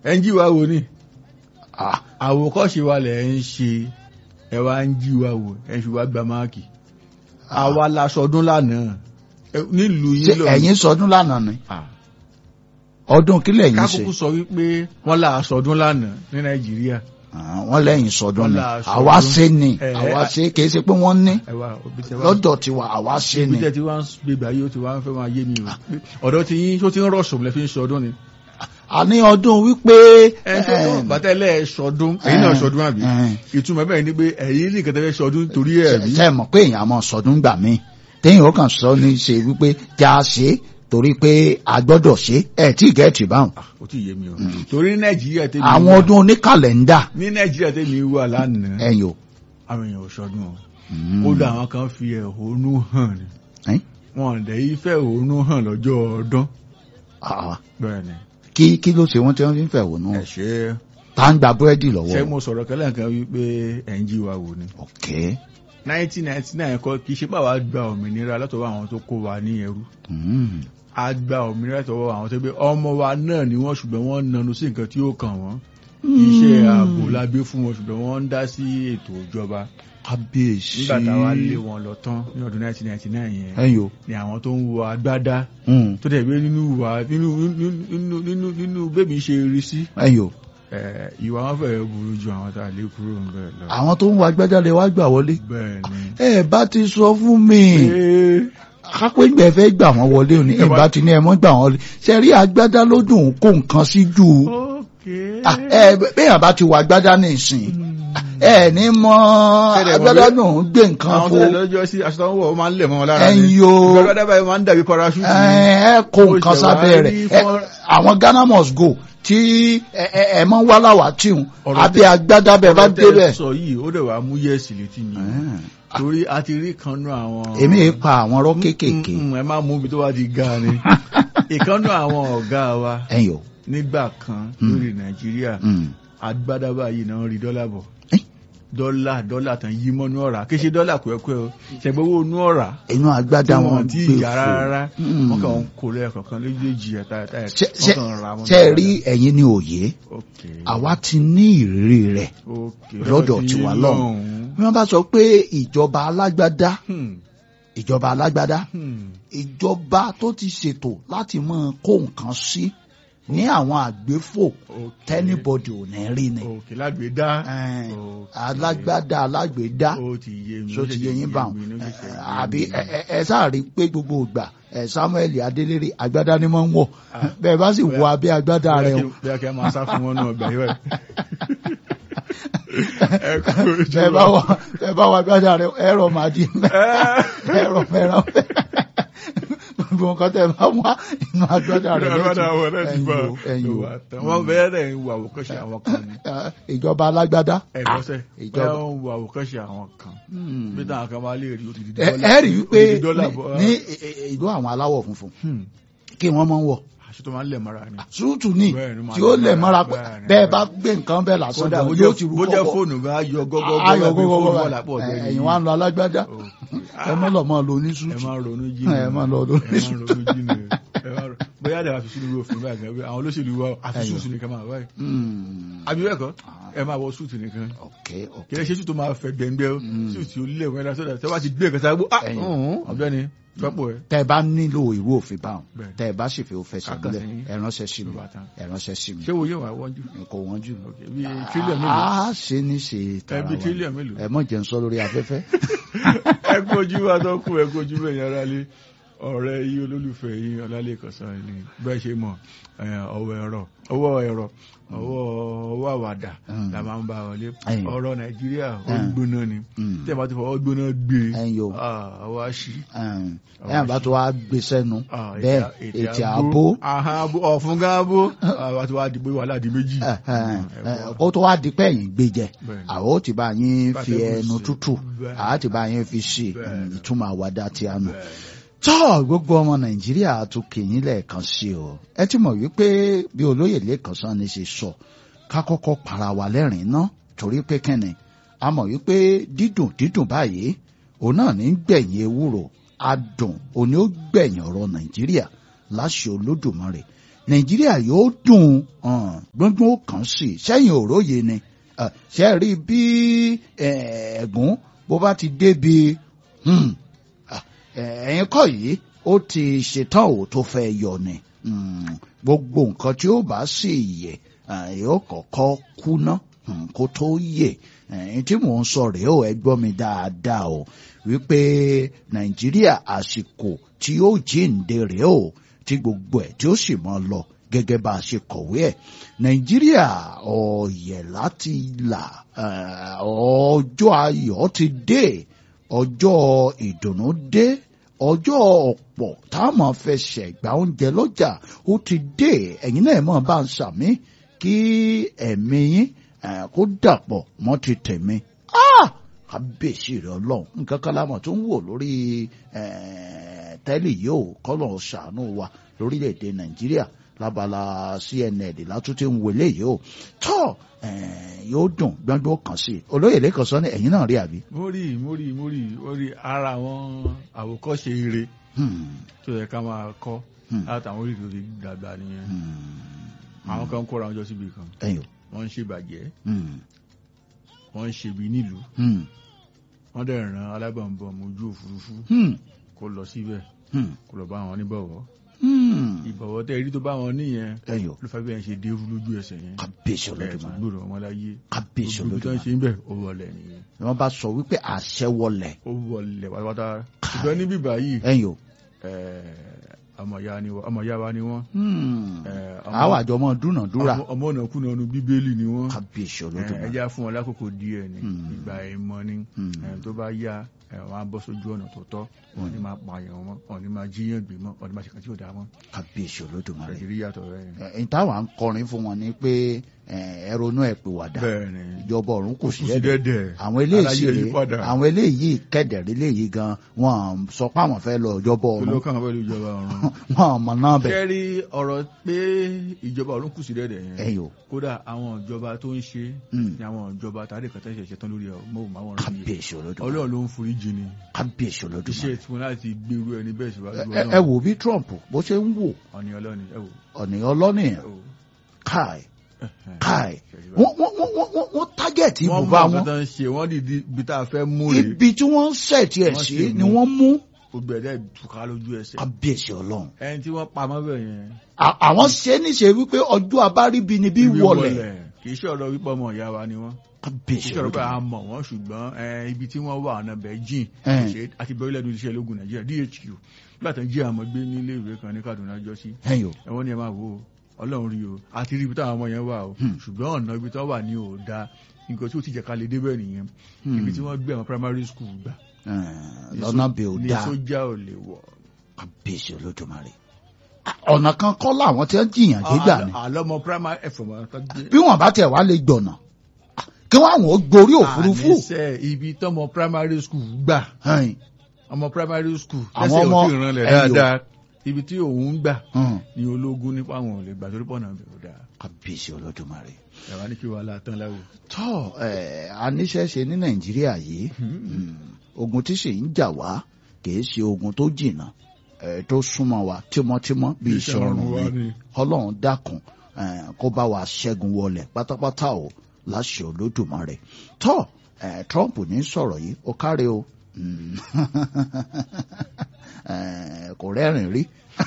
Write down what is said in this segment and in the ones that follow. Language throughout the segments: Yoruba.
ẹ ń jí wa wò ni Ah, àwòkọ́ṣe wa lẹ̀ ń ṣe ẹ wá ń jí wa wò ẹ fi wá gba máàkì àwa la sọdún lánàá ẹ, nílùú ṣé yín lọ ẹ̀yin sọdún lánàá ni ọdún kí lẹ̀yin ṣe kákókó sọ wípé wọ́n là sọdún lánàá ní nàìjíríà Ah, wọ́n lẹ́yìn sọdún ni Wọ́n là sọdún. àwa ṣe ni Eh, àwa eh, ṣe kì í ṣe pé wọ́n ní ẹ wá òbí tẹ wá lọ́dọ̀ tiwa àwa ṣe òbí ni tẹ tí wá ń gbégbá yìí ó ti wá ń fẹ́ máa yé mi o ọ̀dọ̀ tí yín tó ti ń rọ̀ṣùn lẹ́ fi ń sọdún ni a ní ọdún wípé ẹ sọdún bàtẹ́lẹ̀ sọdún ẹ̀yin náà sọdún àbí eh, ìtumọ̀ bẹ́ẹ̀ ni pé ẹ̀yin ní ìkẹtẹ́ fẹ́ sọdún torí ẹ̀ bí ṣe mọ̀ pé èèyàn mọ̀ sọdún gbà mí téèyàn ó kàn sọ ní ṣe wípé já a ṣe torí pé a gbọ́dọ̀ ṣe ẹ̀ tí gẹ̀ẹ́tì báwọn ó ti yé mi o torí ní nàìjíríà tẹ́mi àwọn wà- ọdún oníkàlẹ́ndà ní nàìjíríà tẹ́mi wà lánàá ẹ̀yìn o àwọn èèyàn ò sọdún o Mm. ó dá àwọn kan fi ẹ̀hónú hàn ni Eh? wọn ò dẹ̀ yí fẹ́ ẹ̀hónú hàn lọ́jọ́ ọdún Ah, bẹ́ẹ̀ ni kí kí ló ṣe wọ́n tí wọ́n fi ń fẹ̀hónú ẹ ṣe tá ń gba búrẹ́dì ṣé lọ́wọ́ mo sọ̀rọ̀ kẹ́lẹ́ nǹkan wípé ẹ̀ ń jí wa wò ni ok 1999 kọ́ kì í ṣe pàwọ́ gba òmìnira látọwọ́ àwọn tó kó wa ní ẹrú Mm. a gba òmìnira látọwọ́ àwọn tó gbé ọmọ wa náà ni wọ́n ṣùgbọ́n wọ́n nanu sí nǹkan tí ó kàn wọ́n iṣẹ́ ààbò la gbé fún wọn ṣùgbọ́n wọ́n ń dá sí ètò ìjọba kábíyèsí nígbà táwa lé wọn lọ tán ní ọdún 1999 yẹn ẹ̀yìn o ni àwọn tó ń wọ agbádá Mm. tó dẹ̀ gbé nínú ìwà nínú nínú nínú nínú bébí ṣe rí sí ẹ̀yìn o ẹ̀, ìwà wọn fẹ́ẹ́ burú ju àwọn tá a lé kúrò ń bẹ̀ lọ. àwọn tó ń wá gbẹ́jáde wá gbà wọlé bẹ́ẹ̀ ni. ẹ bá ti sọ fún mi Ee, kápẹ́ ìgbẹ́ fẹ́ gbà wọ́n wọlé òní Ẹ wá- ìbá ti ní ẹ mọ́ gbà wọ́n wọlé ṣe rí agbádá lójú òun kó nǹkan sí jù okay. Ah, ẹ bẹ́ẹ̀ bá ti wà agbádá ní ìsìn ẹ ní mọ Kẹ́dẹ̀ mọ̀ agbádá pé- náà ń gbé nǹkan àwọn fo tó lè lọ́jọ́ sí aṣọ tó ń wọ̀ ó máa ń lẹ̀ mọ́ wọn lára ẹ̀yin ni. yo ìgbàgbọ́dá báyìí máa ń dàbí parachute. ẹ ẹ kó Mo nǹkan ṣẹ̀ sábẹ́ wá rẹ̀ rí ẹ, fọ́n- àwọn Ghana must go tí ẹ ẹ ẹ mọ wá láwà tíhun Ọ̀rọ̀ abẹ́ tẹ́- agbádá bẹ́ẹ̀ bá Ọ̀rọ̀ tẹ́ débẹ̀. sọ yìí ó dẹ̀ wá mú yẹ́ẹ̀sì létí mi. torí a ti rí kan nú àwọn. èmi yìí pa àwọn ọ̀rọ̀ kéékèèké Mm, mm, ẹ má mú mi tó wá di ga ni. ìkànnú àwọn ọ̀gá wa ẹ̀yin o nígbà kan Mm. lórí nàìjíríà Mm. agbádá báyìí náà rí dọ́là bọ̀. Eh? dọ́là dọ́là tán yí mọ́nú ọ̀rà kí ṣe dọ́là kúẹ́kúẹ́ o ṣẹ̀gbọ́wọ́ nú ọ̀rà inú tí agbádá wọn wọn ti gbé yà rárá Mm. wọn kàn ń kó lẹ́ẹ̀kọ̀kan lójijì ẹ̀ta ẹ̀ta ẹ̀ Ṣé- wọ́n ṣé- kàn ra wọn. ṣe rí ẹ̀yin ní òye Okay. àwa ti ní ìrírí rẹ̀ Okay. lọ́dọ̀ tí tiwa yín lọ́hùn. bí wọ́n bá sọ pé ìjọba alágbádá Hmm. ìjọba alágbádá Hmm. ìjọba tó ti ṣètò láti máa kó nǹkan sí ní àwọn àgbéfò Okay. tẹ́nibọ̀dì ò ní rí ni Okay. lágbèédá. Ẹn, Okay. alágbádá alágbèédá ó ti yé mi. so ó ti ṣẹ̀ṣẹ̀ yẹ yín bá wọn mi, ó ṣẹ̀ṣẹ̀ yé àbí mi. ẹ- ẹ- ẹ sáà rí i pé gbogbo ìgbà ẹ Samuel Adélérè agbádá ni wọ́n ń wọ̀ bẹ́ẹ̀ bá sì wọ abẹ́ agbádá rẹ̀ o bí a kẹ́ máa sá fún wọn náà gbà yíwẹ̀. ẹ kú ojú bẹ́ẹ̀ bá wọ bẹ́ẹ̀ bá wọ agbádá rẹ̀ ẹ̀rọ máa di ẹ̀rọ mẹ́ràn gbogbo nǹkan tẹ̀ bá wá inú agbádá rẹ̀ Agbádá wọn náà ti bá ẹ̀yìn o wọn bẹ̀rẹ̀ ń wo àwòkọ́ṣe àwọn kan ni. ìjọba alágbádá ẹ̀rọ̀ṣẹ̀ ìjọba. bẹ́ẹ̀ ń wo àwòkọ́ṣe àwọn kan. bí táwọn kan máa lè rí ó ti di ẹ dọ́là. ẹ rí i pé ó ti di dọ́là bọ́. ní ní ìlú àwọn aláwọ̀ funfun Hmm. kí wọ́n máa ń wọ̀ aṣọ tó máa ń lẹ̀ mọ́ra ni. súùtù ní Bẹ́ẹ̀ ni, máa tí ó lẹ̀ lẹ̀ mọ́ra mọ́ra, bẹ́ẹ̀ ni, bẹ́ẹ̀ bẹ́ẹ̀ bá gbé nǹkan bẹ́ẹ̀ lásán kódà gan bó yóò ti jẹ́ rú bó jẹ́ kọ́kọ́ fóònù bá yọ gọ́gọ́ ayọ̀ gbogbo wà lápò ọ̀dọ́ yìí. ẹ̀yìn wa ń lọ alágbádá ẹ mọ́ lọ mọ́ lọ ní ẹ súùtù máa ń ronú jí ẹ máa lọ lọ ní ẹ máa ń súùtù. ronú jí ni ẹ máa ń ro- bóyá àdàbà fi sínú òfin báyìí gan àwọn olóṣèlú wa àfi Ẹyọ. súùtù nìkan máa báyìí Hmm, àbí bẹ́ẹ̀ kọ́ ẹ máa wọ súùtù nìkan ok ok kì í ṣe súùtù máa fẹ́ gbẹ̀ngbẹ́ o Mm. súùtù ó lé ìwé sọ́dà tẹ́ wá ti gbé ìkẹta gbó ah Ẹyọ. ọ̀bẹ ni tọ́pọ̀ ẹ. tẹ́ ẹ bá nílò ìrú òfin báwọn Bẹ́ẹ̀. tẹ́ ẹ bá sì fi òfin Kàkà sàbílẹ̀ sí yín. ẹ ránṣẹ́ sí mi Ló bá tán. ẹ ránṣẹ́ sí mi ṣé wo yóò wá wọ́n jù kò wọ́n jù. bí tírílíọ̀n mélòó a ṣe ní ṣe tara ẹbí wa tírílíọ̀n mélòó ẹ mọ̀ jẹ́ ń sọ lórí afẹ́fẹ́. ẹ kojú wa tó kú ẹ kojú bẹ́ẹ̀ yẹn rálé ọ̀rẹ́ yìí olólùfẹ́ yìí ọlálẹ́kọ̀ sàn ni bẹ́ẹ̀ ṣe mọ̀ ẹ, ọwọ́ ẹ̀rọ ọwọ́ ẹ̀rọ ọwọ́ ọwọ́ àwàdà Mm. la máa ń bá wọlé Ẹ̀yìn. ọ̀rọ̀ nàìjíríà ó Mm. gbóná ni Mm. tí ẹ bá ti fọwọ́ gbóná gbé Ẹ̀yin o. ah, ọwọ́ àṣì Ẹn, ẹ̀yàn bá tó wá gbé sẹ́nu ah, bẹ́ẹ̀ ètè- ètè àbó ahọ́n àbó ọ̀fun gan abó àwa ti wá di pé wàhálà di méjì ẹ̀hẹ̀n, Mm, ẹ̀, ẹ̀wọ̀. ó tó wá di pé ẹ̀yìn gbé jẹ Bẹ́ẹ̀ni. àwọn ó ti bá yín Bá fi tẹ́gùn ẹnu sí. tútù Bẹ́ẹ̀ni. àá ti bá yín fi ṣe Bẹ́ẹ̀ni. mm, ìtumọ̀ àwàdà tí a nù. Bẹ́ẹ̀. tọ́ gbogbo ọmọ nàìjíríà tún kìyìn lẹ́ẹ̀kan sí o ẹ ti mọ̀ wípé bí olóyè lẹ́ẹ̀kan sán ni ṣe sọ ká kọ́kọ́ para wa lẹ́rìn-ín ná torí pé kẹ́ni a mọ̀ wípé dídùn dídùn báyìí òun náà ní gbẹ̀yìn ewúro adùn òní ó gbẹ̀yìn ọ̀rọ̀ nàìjíríà láṣẹ olódùmarè nàìjíríà yóò dùn hàn, gbọ́ngbọ́n ó kàn sí i sẹ́yìn òróye ni Eh, ṣe rí bí eh, ẹ̀gún bó bá ti débi hmm, ah, eh, ẹ̀yin kọ́ yìí ó ti ṣetán ò tó fẹ́ yọ ni Hmm, gbogbo nǹkan tí ó bá sì yẹ eh, yóò kọ́kọ́ kúná hmm, kó tó yẹ ẹ̀yin tí mò ń sọ rèé o ẹ gbọ́ mi dáadáa o wípé nàìjíríà àsìkò tí ó jíǹde rèé o tí gbogbo ẹ̀ tí ó sì mọ́ lọ gẹ́gẹ́ bá a ṣe kọ̀wé ẹ̀ nàìjíríà ọ̀yẹ̀ láti là eh, ọjọ́ ayọ̀ ti dé ọjọ́ ìdùnnú dé ọjọ́ ọ̀pọ̀ tá a máa fẹsẹ̀ gba oúnjẹ lọ́jà ó ti dé ẹ̀yin náà máa bá ń sàmí kí ẹ̀mí yín eh, kó dàpọ̀ mọ́ ti tẹ̀mí. Ah! kábíyèsí rẹ ọlọ́run nǹkan kan lámọ̀ tó ń wò lórí eh, tẹ́lì yìí ò kọ́lọ̀ ṣàánú wa lórílẹ̀‐èdè nàìjíríà lábala cnn látúntí ń wọlé yìí ò tọ́ eh, yóò dùn gbọ́ngbọ́n kan sí i olóyè lẹ́kọ̀ọ́ sọ ní ẹ̀yìn náà rí àbí. mo rí mo rí mo rí mo rí ara àwọn àwòkọ́ṣe ire Hmm, tó yẹ ká máa kọ́ hmm, látàwọn orílẹ̀-èdè dàgbà nìyẹn hmm. àwọn kan kóra wọn jọ síbi kan ẹ̀yìn o. wọ́n ń ṣèbàjẹ́ Hmm, wọ́n ń ṣèbí nílùú hmm, wọ́n dẹ̀ ràn alábọ̀nbọ̀n ojú òfurufú hmm, kó lọ síbẹ̀ hmm, kó lọ bá wọn níbọ̀wọ́ hmm. ìbọ̀wọ́ tẹ́ rí tó bá wọn níyẹn ẹ̀yìn o. ló fẹ́ bí wọn ṣe dérú lójú ẹsẹ̀ yẹn kábíyèsí ẹ̀ tó olódùmarè gbòòrò wọn láyé kábíyèsí gbogbo tó ń olódùmarè ṣe ń bẹ̀ ó wọlé nìyẹn ni wọ́n bá sọ wípé àṣẹ wọlé ó wọlé pátápátá ṣùgbọ́n níbí báyìí ẹ̀yìn o. ọmọ ìyá ni wọ́n- ọmọ ìyá wa ni wọ́n Hmm. Eh, ọmọ- àwọn àjọ mọ dúnàdúrà ọmọ- ọmọ ọ̀nà kùnà ọ̀nù bíbélì ni wọ́n kábíyèsí Eh, olódùmarè. ẹjá fún wọn lákòókò díẹ̀ ni Hmm. ìgbà ìmọ̀ ni Hmm. Eh, tó bá yá eh, wọn á bọ́ sójú ọ̀nà tó tọ́ wọn ní máa pààyàn wọn wọn ní máa jíyàn gbé mọ́ wọn ní máa ṣe kàn tí ò dáa mọ́ kábíyèsí olódùmarè. nàìjíríà tọ̀ rẹ̀ ni. ẹ̀yin táwa ń kọrin fún wọn ni pé ẹ ronú ẹ pè wàdà bẹ́ẹ̀ ni ìjọba ọ̀run kò sí kù sí ẹ̀dẹ̀ dẹ́dẹ̀ àwọn eléyìí aláyé rèé yípadà àwọn eléyìí kẹ̀dẹ̀rẹ́ eléyìí gan wọn sọ pé àwọn fẹ́ lọ ìjọba tó ló ọ̀run kàn pẹ̀lú ìjọba ọ̀run. wọn mọ̀ náà bẹ̀ kẹ́rí ọ̀rọ̀ pé ìjọba ọ̀run kù sí dẹ́dẹ̀ yẹn ẹ̀yìn o kódà àwọn ìjọba tó ń ṣe Hmm. ni àwọn ìjọba tàbí kẹtẹ́ ìṣẹ̀ṣẹ̀ tán lórí mọ́wòmáwòrán yìí kábíyèsí olódùmarè ọlọ́run ló ń forí jì ni kábíyèsí iṣẹ́ olódùmarè tí wọn láti gbèrú ẹni bẹ́ẹ̀ síwájú Ẹ- ẹ- ẹ wò bí Trump bó ṣe ń wò ọ̀nì ọlọ́ni ẹ wò ọ̀nìyàn ọlọ́nìyàn ẹ wò. káì Ẹ̀hẹ̀n. káì Ṣẹ̀ṣẹ̀ wọ́n wọ́n wọ́n wọ́n wọ́n wọ́n tágẹ̀tì wọ́n mọ ibùba nǹkan wọn tó ń ṣe wọ́n dìdí ibi tá a fẹ́ mú rè ibi tí wọ́n ṣẹ̀tì ẹ̀ Wọ́n sí sì ni mú. wọ́n mú gbogbo ẹ̀dẹ́ ìtùkà lójú ẹsẹ̀ kábíyèsí ọlọ́run ẹni tí wọ́n pa mọ́bẹ̀ yẹn À- àwọn ṣe é níṣe wípé ọjọ́ abáríbi ni bí ibi wọlẹ̀ kì í ṣe ọ̀rọ̀ wípé ọmọ ìyá wa ni wọ́n kì kábíyèsí í ṣe ọ̀rọ̀ pé a ọlọ́run mọ̀ wọ́n ṣùgbọ́n ẹ, ibi tí wọ́n wà ọ̀nà bẹ̀ jìn Ẹn. ṣe àti bẹ̀rẹ̀ lẹ́nu iṣẹ́ ológun nàìjíríà DHQ nígbà tó ń jí àmọ́ gbé nílé ìwé kan ní Kaduna jọ sí ẹ̀yìn o ẹ̀wọ́n ni ẹ máa wò ó ọlọ́run rí o àti rí ibi táwọn ọmọ yẹn wà o Hmm. ṣùgbọ́n ọ̀nà ibi tí wọ́n wà ní ò da nǹkan tí ó ti jẹ́ ká lè débẹ̀ nìyẹn Hmm. ibi tí wọ́n gbé àwọn primary school gbà Ẹ̀n, ní lọ́nà só- bí ó ní dáa sójà ò lè wọ̀ kábíyèsí olódùmarè À, ọ̀nà kan kọ́ làwọn tí wọ́n jìyàn gbégbà ni àlọ́mọ primary ẹ̀fọ̀ mọ́ tó gbé bí wọ́n bá tẹ̀ wá lè gbọ̀nà à, kí wọ́n àwọn ó gborí òfurufú àníṣe ibi tọ́mọ primary school gbà Ẹ̀n, ọmọ primary school Àwọn tẹ́sẹ̀ ò ọmọ- tí ì ranlẹ̀ ẹ̀yọ̀. dáadáa ibi tí òun gbà ẹ̀n, ní ológun nípa àwọn ò lè gbà torí pọ̀nà bẹ̀rù dáa kábíyèsí olódùmarè ẹ̀wá ní kí wàhálà tán láwò. tọ́ ẹ̀ aníṣẹ́ṣe ní nàìjíríà yìí mm, ogun tí sì ń jà wá kìí ṣe ogun tó jìnnà ẹ̀ tó súnmọ́ wa tímọ́tímọ́ bí iṣan ọrùn ni ọlọ́run dákun eh, kó bá wa ṣẹ́gun wọlẹ̀ pátápátá o láṣẹ olódùmarè tọ́ eh, Trump ní sọ̀rọ̀ yìí ó káre o Mm. Eh, kò rẹ́rìn rí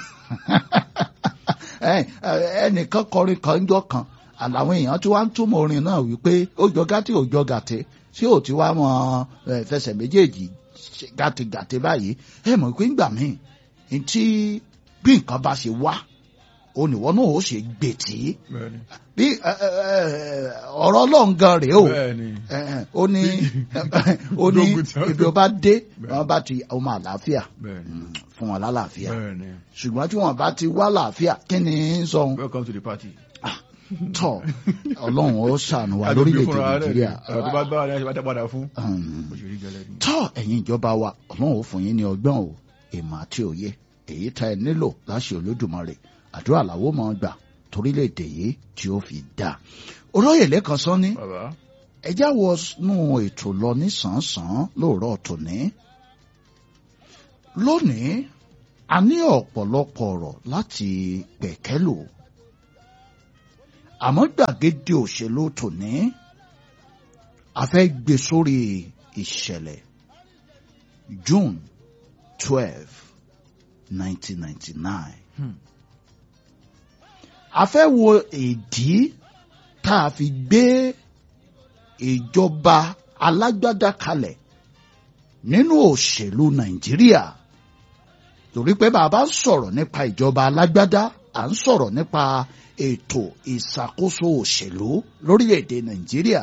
Eh, eh, ẹnìkan kọrin kan jọ kan àlàwọn èèyàn tí wàá ń túmọ̀ orin náà wípé ó jọ gàtí ó jọ gàtí tí ò ti wá mọ eh, fẹsẹ̀ méjèèjì ṣe gàtìgàtì báyìí ẹ mọ̀ pé ńgbà míì ntí bí nǹkan bá ṣe wá oníwọ náà ó ṣe gbètì bẹ́ẹ̀ni bí ẹ, ẹ, ẹ, ọ̀rọ̀ ọlọ́run gan rèé o bẹ́ẹ̀ni ẹ, ẹ, ó ní ó ní Dógún tí wọ́n ibi ó bá dé Bẹ́ẹ̀. wọ́n bá ti ọmọ àlàáfíà bẹ́ẹ̀ni mm, fún wọn lálàáfíà bẹ́ẹ̀ni ṣùgbọ́n tí wọ́n bá ti wá làáfíà kí ni ń sọ welcome to the party. tọ ọlọ́run ó ṣàánú wa lórílẹ̀‐èdè nàìjíríà ọ̀rọ̀ tó bá bá wa ní àṣẹ padà fún Um, òṣèré gẹlẹ́ ni. tọ́ ẹ̀yin ìjọba wa ọlọ́run ó fún yín ní ọgbọ́n o ìmọ̀ àti òye èyí tá ẹ nílò láṣẹ olódùmarè àdúrà làwọn máa gbà torílẹ̀-èdè yìí tí ó fi dá olóyè lẹ́kan sọ ní bàbá ẹjá wọ nú ètò lọ nísànsán lóòrọ̀ tòní lónìí a ní ọ̀pọ̀lọpọ̀ ọ̀rọ̀ láti pẹ̀kẹ́lò àmọ́ gbàgede òṣèlú tòní a fẹ́ gbé sórí ìṣẹ̀lẹ̀ June twelve nineteen ninety nine Hmm. a fẹ́ wo ìdí tá a fi gbé ìjọba alágbádá kalẹ̀ nínú òṣèlú Nàìjíríà torí pé bàbá ń sọ̀rọ̀ nípa ìjọba alágbádá à ń sọ̀rọ̀ nípa ètò ìṣàkóso òṣèlú lórílẹ̀‐èdè Nàìjíríà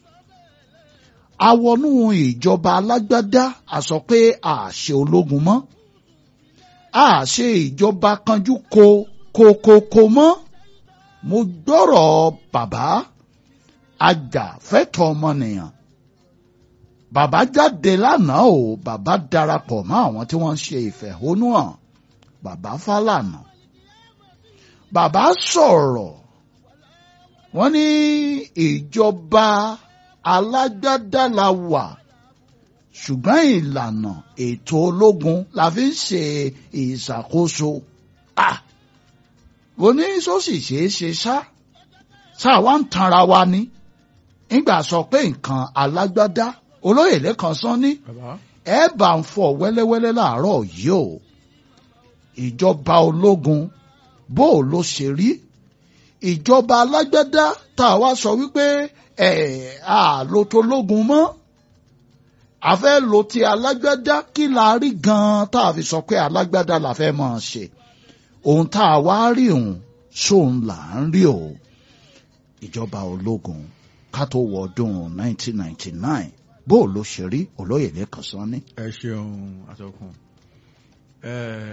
àwọnú ìjọba alágbádá a sọ pé a ṣe ológun mọ́ a ṣe ìjọba kanjú ko kokoko mọ́ mo gbọ́rọ̀ bàbá ajàfẹ́tọ̀ọ́ ọmọnìyàn bàbá jáde lánàá o bàbá darapọ̀ mọ́ àwọn tí wọ́n ń ṣe ìfẹ̀hónúhàn bàbá Fálànà bàbá sọ̀rọ̀ wọ́n ní ìjọba alágbádá la wà ṣùgbọ́n ìlànà ètò ológun la fi ń ṣe ìṣàkóso ah mo ní sọ́sì ṣeé ṣe ṣá ṣáà wá ń tanra wa ni nígbà sọ pé nǹkan alágbádá olóyè lẹ́kan sán ní bàbá ẹ bá ń fọ wẹ́lẹ́wẹ́lẹ́ láàárọ̀ yìí o ìjọba ológun bó o ló ṣe rí ìjọba alágbádá tá a wá sọ wípé ẹ à lo tológun mọ́ a fẹ́ lo ti alágbádá kí la rí gan-an tá a fi sọ pé alágbádá la fẹ́ máa ṣe ohun tá a wá rí òun sóun là ń rí o ìjọba ológun ká tó wọ ọdún 1999 bó o ló ṣe rí olóyè lẹ́kàn sán ní. ẹ ṣeun àtọkùn ẹ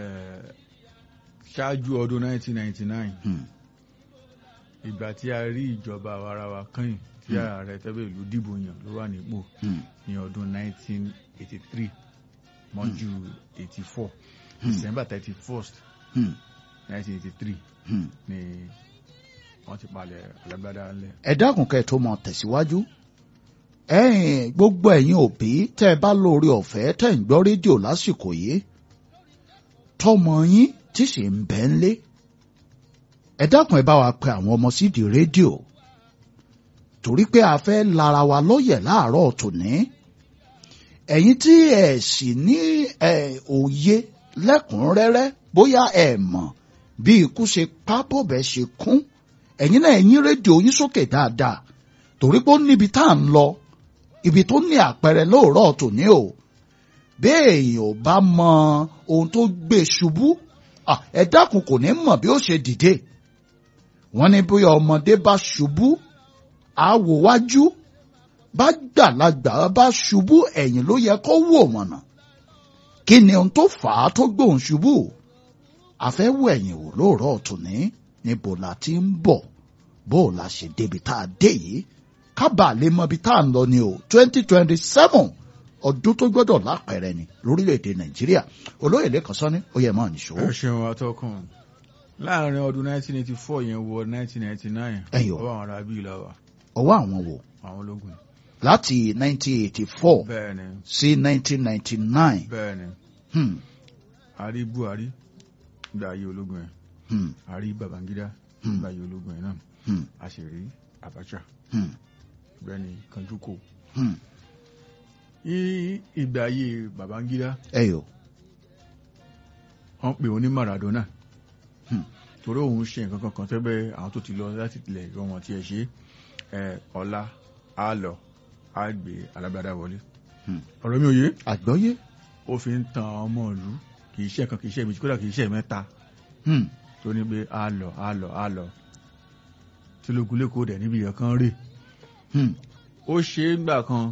ṣáájú ọdún 1999 Hmm. ìgbà tí a rí ìjọba àwarawa kẹ́yìn tí ààrẹ tẹ́bẹ̀ ìlú dìbò yàn ló wà nípò Hmm. ní ọdún 1983 mọ́jú 84 December 31st Hmm. 1983 Hmm. ni wọ́n ti palẹ̀ alágbádá ńlẹ̀. ẹ dákun kẹ́ ẹ tó mọ tẹ̀síwájú ẹ̀yin gbogbo ẹ̀yin òbí tẹ́ ẹ bá lórí ọ̀fẹ́ tẹ́ ń gbọ́ rédíò lásìkò yìí tọmọ yín tí sì ń bẹ ń lé ẹ dákun ẹ bá wa pe àwọn ọmọ sídìí rédíò torí pé a fẹ́ lara wa lóyè láàárọ̀ tòní ẹ̀yin tí ẹ sì ní ẹ òye lẹ́kùnrẹ́rẹ́ bóyá ẹ mọ̀ bí ikú ṣe pa bọ̀bẹ̀ ṣe kún ẹ̀yin náà ẹ̀yin rédíò yín sókè dáadáa torí pé ó níbi tá à ń lọ ibi tó ní àpẹẹrẹ lóòrọ̀ tòní o béèyàn ò bá mọ ohun tó gbé ṣubú ah, ẹ dákun kò ní mọ̀ bí ó ṣe dìde wọ́n ní bóyá ọmọdé bá ṣubú àwò wájú bá gbàlagbà bá ṣubú ẹ̀yìn ló yẹ kó wò mọ̀nà kí ni ohun tó fà á tó gbóhùn ṣubú àfẹ́wò ẹ̀yìn wò lóòrọ̀ tòní níbo la ti ń bọ̀ bó o la ṣe débi tá a dé yìí kábàá lè mọ ibi tá a ń lọ ni o twenty twenty seven ọdún tó gbọ́dọ̀ lápẹẹrẹ ni lórílẹ̀‐èdè nàìjíríà olóyè lẹ́kàn sọ́ni ó yẹ mọ́ nìṣó. ẹ ṣeun atọ́kùn láàrin ọdún 1984 yẹn wọ 1999 Ẹyọ. ọwọ́ àwọn ará bíi lọ́wọ́ ọwọ́ àwọn wò àwọn ológun láti nineteen eighty four bẹ́ẹ̀ ni sí nineteen ninety nine bẹ́ẹ̀ ni a rí Buhari nígbà ayé ológun yẹn a rí Babangida nígbà ayé ológun yẹn náà a sì rí Abacha bẹ́ẹ̀ ni Kanjuko ní ìgbà ayé Babangida ẹyọ wọ́n pè ó ní Maradona Hmm. torí òun ṣe nǹkan kankan tẹ́gbẹ́ àwọn tó ti lọ láti tilẹ̀ ìrọ̀ wọn tí ẹ ṣe ẹ ọ̀la á lọ á gbé alágbádá wọlé Hmm. ọ̀rọ̀ mi ò yé àgbọ́yé ó fi ń tan ọmọ ìlú kì í ṣe kan kì í ṣe méjì kódà kì í ṣe mẹ́ta Hmm. tó ní pé á lọ á lọ á lọ tí lógun lẹ́kọ̀ọ́ dẹ̀ níbi ìyẹn rè Hmm. ó ṣe é gbà kan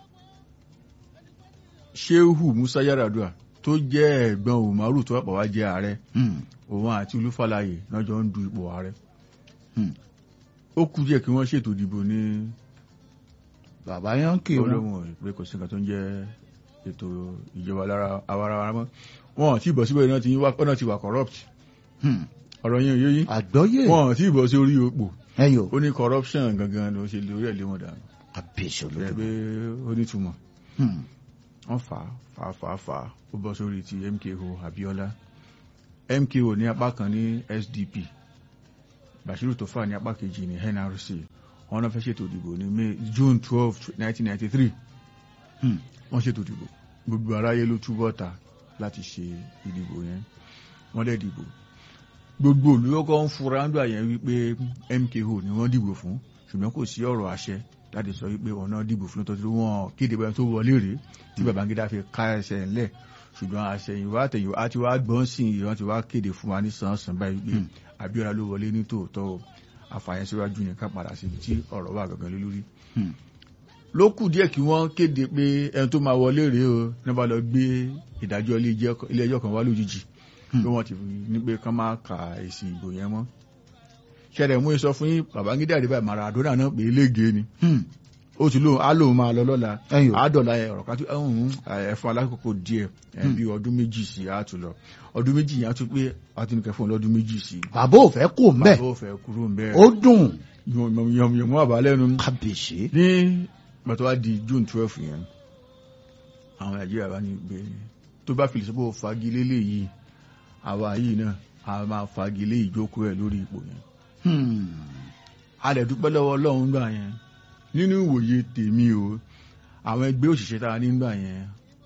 Shehu Musa Yaradua tó jẹ́ ẹ̀gbọ́n Umaru tó wàpọ̀ wá jẹ́ ààrẹ Hmm. òun àti Olúfàlàyé náà jọ ń du ipò ààrẹ Hmm. ó kú díẹ̀ kí wọ́n ṣètò ìdìbò ní bàbá yankee wọn olóhùn pé kò sí nǹkan tó ń jẹ́ ètò ìjọba lára awarawa mọ́ wọn ò tí ì bọ̀ síbẹ̀ náà ti wá náà ti wà corrupt Hmm. ọ̀rọ̀ yẹn ò yé yín àgbọ́yé wọn ò tí ì bọ̀ sí orí ipò ẹyọ ó ní corruption gangan ló ṣe lórí ẹ̀ lé wọn dànù àbíṣe bẹ́ẹ̀ olódùmọ̀ pé ó nítumọ̀ Hmm. wọ́n fà á fà á fà á fà á ó bọ́ sórí ti MKO Abiola MKO ní apá kan ní SDP Bashiru Tofa ní apá kejì ní NRC wọn náà fẹ́ ṣètò ìdìbò ní May June twelve nineteen ninety three wọ́n ṣètò ìdìbò gbogbo aráyé ló túbọ̀ ta láti ṣe ìdìbò yẹn wọ́n dẹ̀ dìbò gbogbo olùyọ́kọ́ ń fura ń gbà yẹn wípé MKO ni wọ́n dìbò fún ṣùgbọ́n kò sí ọ̀rọ̀ àṣẹ láti sọ wípé ọ̀nà dìbò fún tó tí wọ́n kéde bẹ́ẹ̀ tó wọlé rèé tí Babangida fi ká ẹsẹ̀ ńlẹ̀ ṣùgbọ́n àṣẹyìnwá àtẹ̀yìnwá àti wá gbọ́n sí i wọ́n ti wá kéde fún wa ní sàn-án báyìí pé Abíọ́lá ló wọlé ní tòótọ́ o àfààyàn síwájú yẹn ká padà síbi tí ọ̀rọ̀ wà gangan lé lórí. ló kù díẹ̀ kí wọ́n kéde pé ẹni tó máa wọlé rèé o ní bá lọ gbé ìdájọ́ ilé ẹjọ́ kan wá lójijì pé wọ́n ti ní pé kán máa ka èsì ìbò yẹn mọ́. ṣẹlẹ̀ mú sọ fún yín Babangida àdébà Maradona náà pé elége ni ó ti lóun á lóun máa lọ lọ́la àádọ́la ọ̀rọ̀ kan tó ẹ̀fọn alákòókò díẹ̀ bí ọdún méjì sí i á tún lọ ọdún méjì yẹn á tún pé àtúnkẹ́ fún ọlọ́dún méjì sí i. bàbá ò fẹ́ kó mbẹ́ bàbá ò fẹ́ kúrò mbẹ́. ó dùn. yọmọyọmọ àbálẹ́nu. kábíyèsí. ní bàtọ́ wa di June twelve yẹn àwọn Nàìjíríà bá ní gbé tó bá fìlì sọ́pọ̀ fagilé léyìí àwa yìí náà a máa fagilé ìjókòó ẹ̀ lórí ipò yẹn. a lè dúpẹ́ lọ́wọ́ Ọlọ́run gbà yẹn nínú ìwòye tèmi o àwọn ẹgbẹ́ òṣìṣẹ́ tá a nígbà yẹn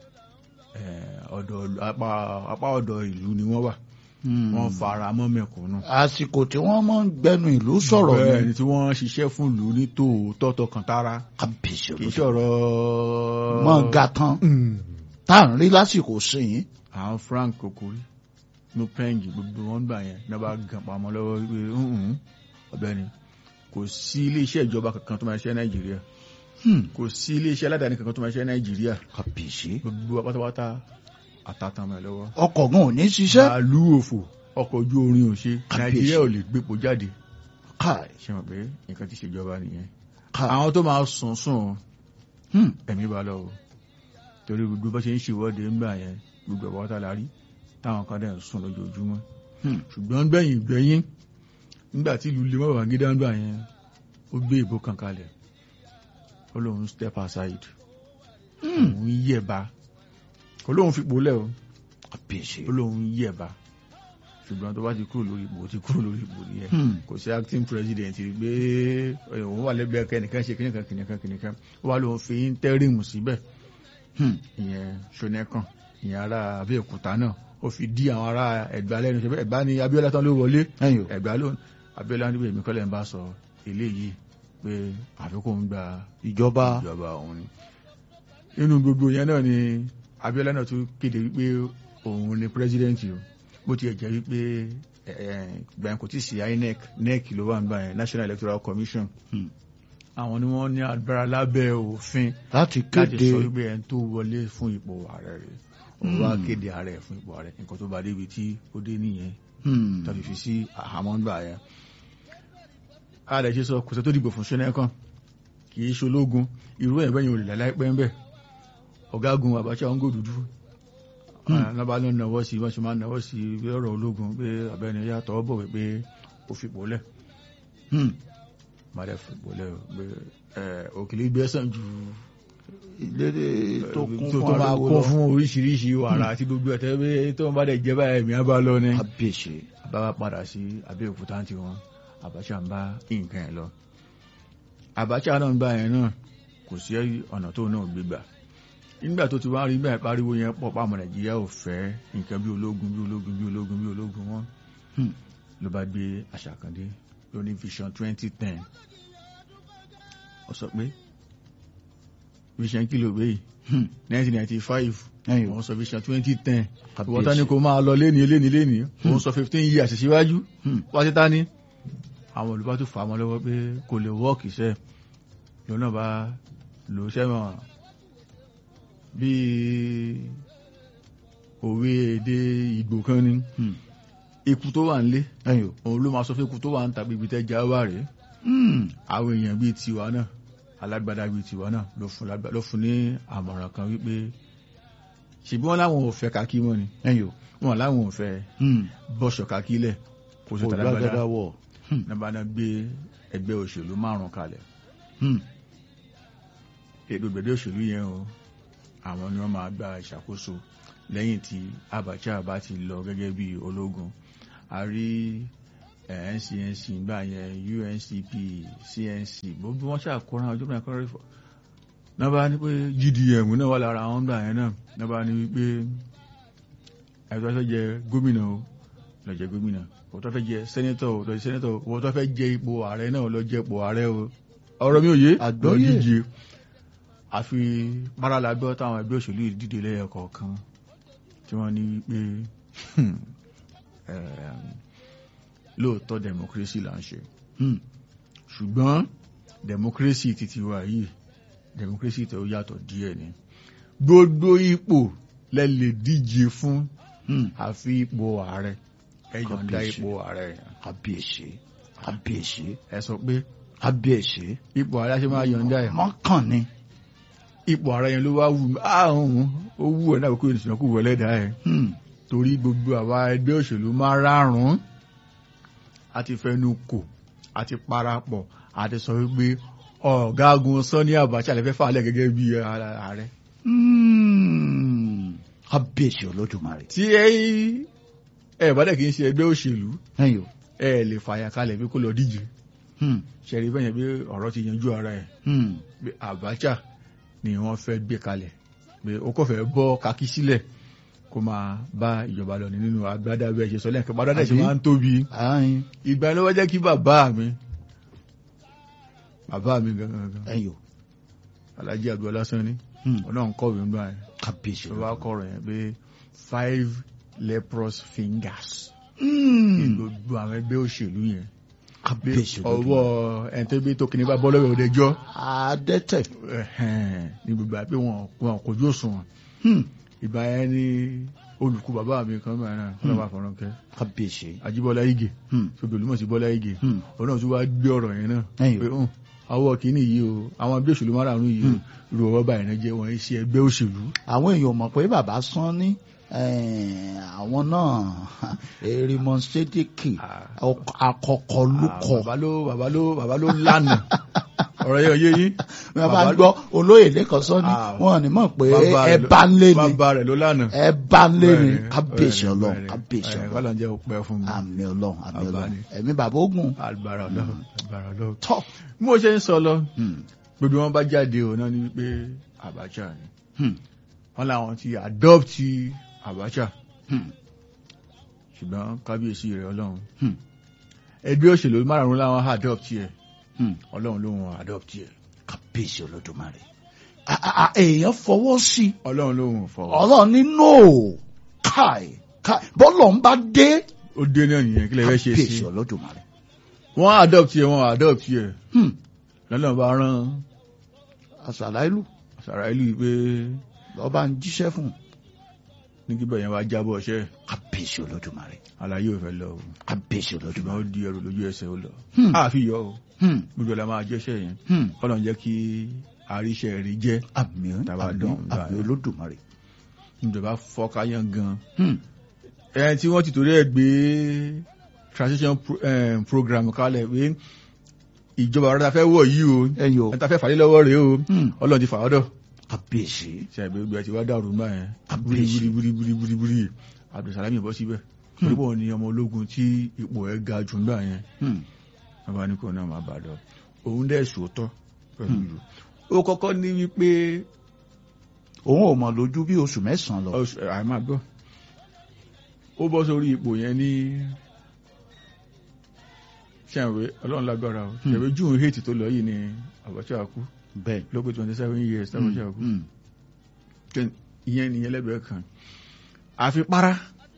apá ọ̀dọ̀ ìlú ni wọ́n wà wọ́n fara mọ́ mẹ̀kúnnù. àsìkò tí wọ́n mọ̀ ń gbẹnu ìlú sọ̀rọ̀ ni. bẹ́ẹ̀ ni tí wọ́n ṣiṣẹ́ fún ìlú ní tòótọ́ tọkàn tara kábíyèsí kì í ṣọ̀rọ̀. mọ̀ ga tán tá à ń rí lásìkò sí yín. àwọn Frank Kokori no pengi gbogbo wọn gbà yẹn ní wọ́n bá gan pamọ́ lọ́wọ́ wípé ọ̀bẹ́ni kò sí iléeṣẹ́ ìjọba kankan tó máa ṣe nàìjíríà kò sí iléeṣẹ́ aládàáni kankan tó máa ṣe nàìjíríà kàbíyèsí. gbogbo pátápátá àtàtàn mọ́ ẹ lọ́wọ́. ọkọ̀ gan ò ní ṣiṣẹ́. bàálù òfò ọkọ̀ ojú orin ò ṣe nàìjíríà ò lè gbépo jáde. káì. ṣe mọ̀ pé nǹkan ti ṣèjọba nìyẹn. káì. àwọn tó máa sùn sùn ẹ̀mí bá lọ o torí gbogbo bá ṣe ń ṣèwọ́de ńgbà yẹn gbogbo ọ̀pọ̀ tá la rí táwọn kan dẹ̀ ń sùn lójoojúmọ́ ṣùgbọ́n gbẹ̀yìn gbẹ̀yìn nígbà tí ìlú lè mọ́ Babangida ń gbà yẹn ó gbé ìbò kan kalẹ̀ ó lóun step aside òun yẹ̀ba kò lóun fipò lẹ̀ o ó lóun yẹ̀ba ṣùgbọ́n tó bá ti kúrò lórí ipò ti kúrò lórí ipò nìyẹn kò sí acting president gbé òun wà lẹ́gbẹ̀ẹ́ kẹ́nìkan ṣe kìnìkan kìnìkan kìnìkan ó wà lóun fi interim síbẹ̀ ìyẹn ṣonẹ́kàn ìyẹn ará Abẹ́òkúta náà ó fi dí àwọn ará Ẹ̀gbá lẹ́nu ṣe Ẹ̀gbá ni Abíọ́lá tán ló wọlé Ẹ̀gbá ló Abíọ́lá níbi èmi kọ́lẹ̀ ń bá sọ eléyìí pé àfikún ń gba ìjọba ìjọba òun ni nínú gbogbo yẹn náà ni Abíọ́lá náà tún kéde wípé òun ni pírẹsidẹ́ǹtì o bó tiẹ̀ jẹ́ wípé gbẹ̀yìn kò tí ì sí INEC NEC ló wà nígbà yẹn National Electoral Commission àwọn ni wọ́n ní agbára lábẹ́ òfin láti láti kéde sọ wípé ẹni tó wọlé fún ipò ààrẹ rẹ̀ òun wá kéde ààrẹ fún ipò ààrẹ nǹkan tó bá débi tí ó dé nìyẹn tàbí fi sí àhámọ́ gbà yẹn ààrẹ ṣe sọ kò sẹ́ tó dìbò fún ṣẹ́nẹ́kàn kì í ṣológun irú ẹ̀ bẹ́yìn olè láìpẹ́ ń bẹ̀ ọ̀gágun Abacha ń gò dúdú lọ́ba ló ń nawọ́ sí wọ́n ṣe máa ń nawọ́ sí bí ọ̀rọ̀ ológun pé abẹ́ni yàtọ̀ bọ̀ wípé ó fipò lẹ̀ máa dẹ̀ fipò lẹ̀ pé òkèlè gbẹ́sàn ju ìlédè tó kún tó fún máa ariwo kún lọ. fún oríṣiríṣi wàrà àti gbogbo ẹ̀tẹ́ pé tó ń bá dẹ̀ jẹ́ báyìí mi á bá lọ ní. kábíyèsí bá wa padà sí Abẹ́òkúta tí wọn Abacha ń bá nǹkan ẹ̀ lọ. Abacha náà ń bá yẹn náà kò sí ọ̀nà tó náà gbégbà nígbà tó ti wá rí bẹ́ẹ̀ pariwo yẹn pọ̀ pàmò Nàìjíríà ò fẹ́ nǹkan bí ológun bí ológun bí ológun bí ológun wọn ló bá gbé àṣàkàndé ló ní vision twenty ten ó sọ pé vision kìlò gbé yìí nineteen ninety five ẹ̀yìn wọ́n sọ vision twenty ten Kábíyèsí. ìwọ́n tán ni kò máa lọ léni léni léni òun sọ fifteen years síwájú wá sí tání àwọn olùbá tó fà á mọ́ lọ́wọ́ pé kò lè wọ́ọ̀kì iṣẹ́ lòun náà bá lò ó sẹ́wọ̀n bíi òwe èdè Ìgbò kan ni ikú tó wà nílé ẹ̀yìn òun ló máa sọ fún ikú tó wà ń tàbí ibi tẹ́jà wà rèé àwọn èèyàn bíi tiwa náà alágbádá bíi tiwa náà ló fún lágbá- ló fún ní àmọ̀ràn kan wípé ṣèbí wọn láwọn ò fẹ́ kakí mọ́ ni ẹ̀yìn wọn láwọn ò fẹ́ bọ́ṣọ̀ kakí lẹ̀ kó sọ tàlágbádá olùgbàgádà wọ̀ nígbà náà gbé ẹgbẹ́ òṣèlú márùn kalẹ̀ ètò ìgbẹ́dẹ́ òṣèlú yẹn o àwọn ni wọ́n máa gba ìṣàkóso lẹ́yìn tí Abacha bá ti lọ gẹ́gẹ́ bí ológun a rí ncnc gbà yẹn uncp cnc gbogbo wọn ṣàkóra ọjọ́ náà kọ́rọ́ ìfọ̀ náà bá ní pé gdm náà wà lára àwọn gbà yẹn náà náà bá ní wípé ẹ̀tọ́ fẹ́ jẹ gómìnà o lọ jẹ gómìnà o tó fẹ́ jẹ sẹ́nẹ́tọ̀ o lọ jẹ sẹ́nẹ́tọ̀ o tó fẹ́ jẹ ipò ààrẹ náà lọ jẹ ipò ààrẹ o ọ̀rọ̀ mi ò yé Àgbọ́yé. lọ díje àfi paralagbọ́ táwọn ẹgbẹ́ òṣèlú yìí dìde lẹ́yọ kọ̀ọ̀kan tí wọ́n ní wípé eh, lóòótọ́ democracy là ń ṣe Hmm. ṣùgbọ́n democracy titi wa yìí democracy tó yàtọ̀ díẹ̀ ni gbogbo ipò lẹ lè díje fún Hmm. àfi ipò ààrẹ ẹ yọ̀ǹda Kábíyèsí. ipò ààrẹ yẹn. kábíyèsí kábíyèsí ẹ sọ pé kábíyèsí ipò ààrẹ ṣe máa yọ̀ǹda ẹ̀ mọ́kàn ni ipò ààrẹ yẹn ló wá wù mí ààrùn ó wù ẹ̀ náà kó ènìyàn kó wọlé dá ẹ̀ Hmm. torí gbogbo àwa ẹgbẹ́ òṣèlú máa rárùn a ti fẹnu kò a ti parapọ̀ a ti sọ wípé ọ̀gágun Sani Abacha lè fẹ́ fà á lẹ̀ gẹ́gẹ́ bí ààrẹ Hmm. kábíyèsí olódùmarè tí ẹ ẹ bá dẹ̀ kì í ṣe ẹgbẹ́ òṣèlú ẹ̀yìn o ẹ lè fàyà kalẹ̀ bí kó lọ díje Hmm. ṣẹ̀rí bẹ́yẹn bí ọ̀rọ̀ ti yanjú ara ẹ̀ Hmm. pé Abacha ni wọ́n fẹ́ gbé kalẹ̀ pé ó kò fẹ́ bọ́ kakí sílẹ̀ kó máa bá ìjọba lọ nínú agbádá bẹ́ẹ̀ ṣe sọ lẹ́ẹ̀kan bá dáadáa ṣe Àbí? máa ń tóbi Ayin. ìgbà ló wá jẹ́ kí bàbá mi bàbá mi gangan ẹ̀yìn o Alhaji Abduọlá Sanni Hmm. ọ̀nà ń kọ̀wé ńgbà yẹn kábíyèsí tó bá olódùmarè. kọ̀rọ̀ yẹn pé five leprous fingers ní Hmm. gbogbo àwọn ẹgbẹ́ òṣèlú yẹn pé kábíyèsí ọwọ́ olódùmarè. ẹ̀ńtẹ́gbẹ́ tó kìíní bá bọ́ lọ́wọ́ òdẹjọ́ adẹ́tẹ̀ ní gbogbo àpé wọn wọn kò jó sùn Hmm. ìgbà yẹn ní olùkú bàbá mi kan báyìí náà ọlọ́wà fọ̀rọ̀kẹ́ kábíyèsí Ajíbọ́lá Ìgè Hmm. ṣògbè olúmọ̀ sí Bọ́lá Ìgè Hmm. òun náà tún wá gbé ọ̀rọ̀ yẹn náà Ẹ̀yìn. pé hàn àwọ̀ kìíní yìí o àwọn ẹgbẹ́ òṣèlú márààrún yìí o irú ọwọ́ báyìí náà jẹ́ wọ́n ṣe ẹgbẹ́ òṣèlú àwọn èèyàn mọ̀ pé bàbá Sanni eh, àwọn náà erimon sedeki Ah. akọkọ lukọ bàbá ló bàbá ló bàbá ló lánàá ọ̀rọ̀ yẹn ò yé yín bàbá ń gbọ́ olóyè lẹ́kọ̀ọ́ Sanni Ah. wọn ò ní mọ̀ pé Bàbá ẹ rẹ̀ ló- bá ń lé ni bàbá rẹ̀ ló lánàá ẹ bá ń lé ni Bẹ́ẹ̀ni, kábíyèsí bẹ́ẹ̀ni, ọlọ́run bẹ́ẹ̀ni. kábíyèsí Ẹ̀, ọlọ́run kọ́lá ń jẹ́ òpẹ́ fún mi àmì ọlọ́run àmì Bàbá ọlọ́run ni. ẹ̀mí bàbá ogun agbára ọlọ́run agbára ọlọ́run tọ́ bí mo ṣe ń sọ lọ Hmm. gbogbo wọn bá jáde ò náà ni pé Abacha ni Hmm. wọn làwọn ti adopt Abacha Hmm. ṣùgbọ́n kábíyèsí rẹ̀ ọlọ́run Hmm. ẹgbẹ́ òṣèlú márùn-ún làwọn adopt ẹ̀ Hmm. ọlọ́run ló wọn adopt ẹ̀ kábíyèsí olódùmarè A- a- a- èèyàn fọwọ́ sí i ọlọ́run ló wọn fọwọ́ ọlọ́run ní no káì káì bọ́lọ̀ ń bá dé ó dé náà nìyẹn kí lè fẹ́ ṣe sí kábíyèsí olódùmarè. wọ́n adopt ẹ̀ wọ́n adopt ẹ̀ Hmm. lọ́nà bá rán àṣàlá ìlú sàrà ìlú yìí pé lọ́ba ń jíṣẹ́ fún un. ní kí bẹ̀yẹn wá jábọ̀ ṣẹ́ kábíyèsí olódùmarè àlàyé ò fẹ́ lọ o kábíyèsí ṣùgbọ́n ó olódùmarè. di ẹrù lójú ẹsẹ̀ ó lọ Hmm. àfi yọ o Hmm. gbogbo ẹ̀ la máa jẹ́ṣẹ́ yẹn Hmm. kọ́lọ̀ ń jẹ́ kí àríṣẹ́ rí jẹ́ àmì Tàbá àmì dán, gbà àmì yẹn. olódùmarè. ìjọba fọ́káyán gan Hmm. ẹni tí wọ́n ti torí ẹ̀ gbé transition pro, eh, program kalẹ̀ pé ìjọba ọ̀rọ̀ ta fẹ́ wọ̀ yìí o ẹ̀yin o ẹni ta fẹ́ fàlẹ́ lọ́wọ́ rèé o Hmm. ọlọ́run ti fà ọ́dọ̀ kábíyèsí. ṣe àgbẹ̀ gbogbo ẹ̀ ti wá dàrú gbà yẹn Kábíyèsí. búribúribúribúribúri Abdulsalami bọ́ síbẹ̀ torí pọ̀ ní ọmọ ológun tí ipò ẹ̀ ga jù gbà yẹn Hmm. bàbá ní kò náà máa bà lọ òun dẹ̀ sòótọ́ pẹ̀lú ìlú ó kọ́kọ́ ní wípé òun ò mọ̀ lójú bí oṣù mẹ́sàn-án lọ. Oṣù- ẹ̀, àì máa gbọ́ ó bọ́ sórí ipò yẹn ní ṣàǹwé ọlọ́run lágbára o Hmm. ṣàǹwé june eight tó lọ yìí ni Abacha kú bẹ́ẹ̀. ló pé twenty seven years tí Abacha kú Hmm. Kẹ́- ìyẹn nìyẹn lẹ́gbẹ̀ẹ́ kan àfi para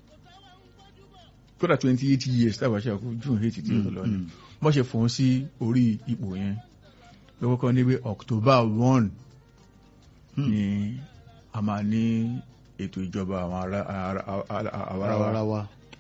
kódà twenty eight years tí Abacha kú june eight tí ó lọ ni Hmm. wọ́n ṣe fòun sí orí ipò yẹn lọ́wọ́ kan níbi October one Hmm. ni a máa ní ètò ìjọba àwọn ará àwarawa Àwarawa.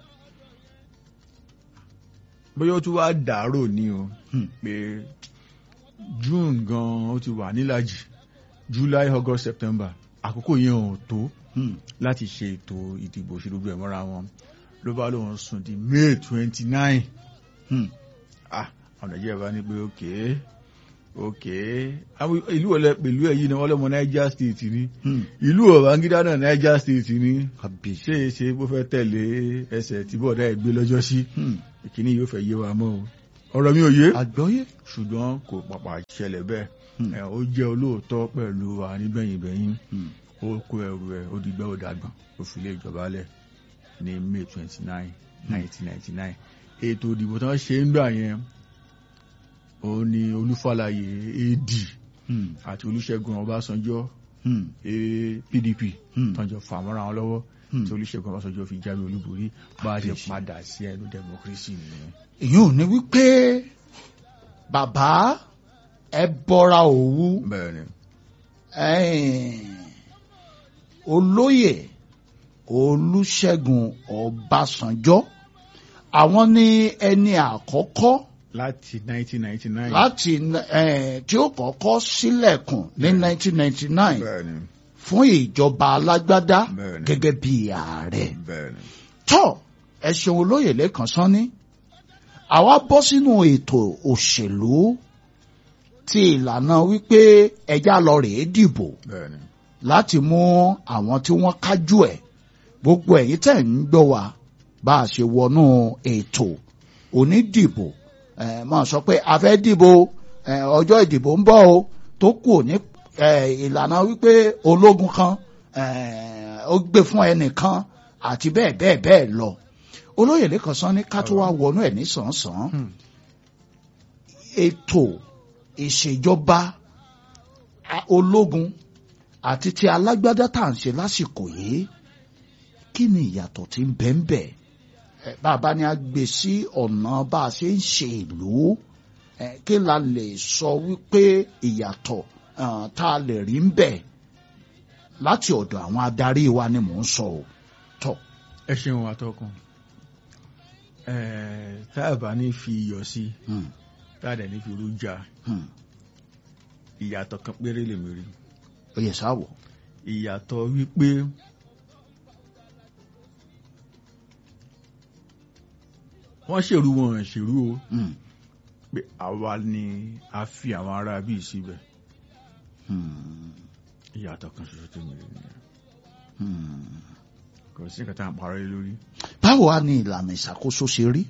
bóyá ó tún wá dàárò ní o Hmm. pé June gan ó ti wà nílàjì July August September àkókò yẹn ò tó Hmm. láti ṣe ètò ìdìbò òṣèlú bẹ̀rẹ̀ mọ́ra wọn ló bá lóun sùn di May twenty nine Hmm. ah àwọn Nàìjíríà bá ní pé òkè ok àwọn ìlú ọ̀lẹ́ pẹ̀lú ẹ̀yìn ni wọ́n lọ́mọ Niger State ni Hmm. ìlú Babangida náà Niger State ni kábíyèsí. ṣé é ṣe bó fẹ́ tẹ̀lé ẹsẹ̀ tí bọ́ọ̀dá ẹ̀ gbé lọ́jọ́ sí Hmm. ìkíní yóò fẹ́ yé wa mọ́ o ọ̀rọ̀ mi ò yé àgbọ́yé. ṣùgbọ́n kò pàpà ṣẹlẹ̀ bẹ́ẹ̀ Hmm. ẹ̀, ó jẹ́ olóòótọ́ pẹ̀lú wa nígbẹ̀yìngbẹ̀yìn Hmm. ó kó ẹrù ẹ̀ ó dìgbà ó dàgbọ̀n ó fi lé ìjọba lẹ̀ ní May twenty nine nineteen ninety nine ètò ìdìbò tí wọ́n ṣe ń gbà yẹn òun ni Olúfàlàyé AD Hmm. àti Olúṣẹ́gun Ọbásanjọ́ Hmm. eh, PDP Hmm. tọ́jọ́ fà mọ́ra wọn lọ́wọ́ Hmm. tí Olúṣẹ́gun Ọbásanjọ́ fi jáwé olúborí bá a ṣe Àbíyèsí. padà sí ẹnu democracy nìyẹn. èyí ò ní wípé bàbá ẹ bọ́ra òwú bẹ́ẹ̀ ni ẹ̀ẹ́n, olóyè olúṣẹ́gun ọbásanjọ́ àwọn ní ẹni àkọ́kọ́ láti 1999 láti ẹ̀ẹ́n, tí ó kọ́kọ́ sílẹ̀kùn ní 1999 bẹ́ẹ̀ ni fún ìjọba alágbádá Bẹ́ẹ̀ ni. gẹ́gẹ́ bí ààrẹ bẹ́ẹ̀ ni tọ́ ẹ ṣeun olóyè lẹ́kàn sánni àwa bọ́ sínú ètò òṣèlú ti ìlànà wípé ẹja lọ rèé dìbò bẹ́ẹ̀ ni láti mú àwọn tí wọ́n kájú ẹ̀ gbogbo ẹ̀yin tẹ̀ ń gbọ́ wa bá a ṣe wọnú ètò onídìbò ẹ̀ máa sọ pé a fẹ́ dìbò ẹ̀ ọjọ́ ìdìbò ń bọ̀ o tó kù ní ẹ̀ ìlànà wípé ológun kan ẹ̀ ó gbé fún ẹnìkan àti bẹ́ẹ̀ bẹ́ẹ̀ bẹ́ẹ̀ lọ olóyè lẹ́kàn sán ní ká tó wá wọnú ẹ̀ ní sàn-án Hmm. ètò ìṣèjọba a- ológun àti ti alágbádá tá à ń ṣe lásìkò yìí kí ni ìyàtọ̀ tí ń bẹ ń bẹ Ẹ, bàbá ni a gbé sí ọ̀nà bá a ṣe ń ṣe ìlú ẹ, kí la lè sọ wípé ìyàtọ̀ ah, tá a lè rí ń bẹ láti ọ̀dọ̀ àwọn adarí wa ni mò ń sọ o tọ́ ẹ ṣeun atọ́kùn ẹ̀ẹ́ tá a bá ní fi iyọ̀ sí hmm, tá a dẹ̀ ní fi irú jà hmm, ìyàtọ̀ kan péré lèmi rí ó yẹ sáwọ̀ ìyàtọ̀ wípé wọ́n ṣèrú wọn ṣèrú o hmm, pé àwa ni a fi àwọn ará bíi síbẹ̀ hmm, ìyàtọ̀ kan ṣoṣo tó mi rí nìyẹn hmm. kò sí nǹkan tá à ń parọ́ lé lórí. báwo wá ní ìlànà ìṣàkóso ṣe rí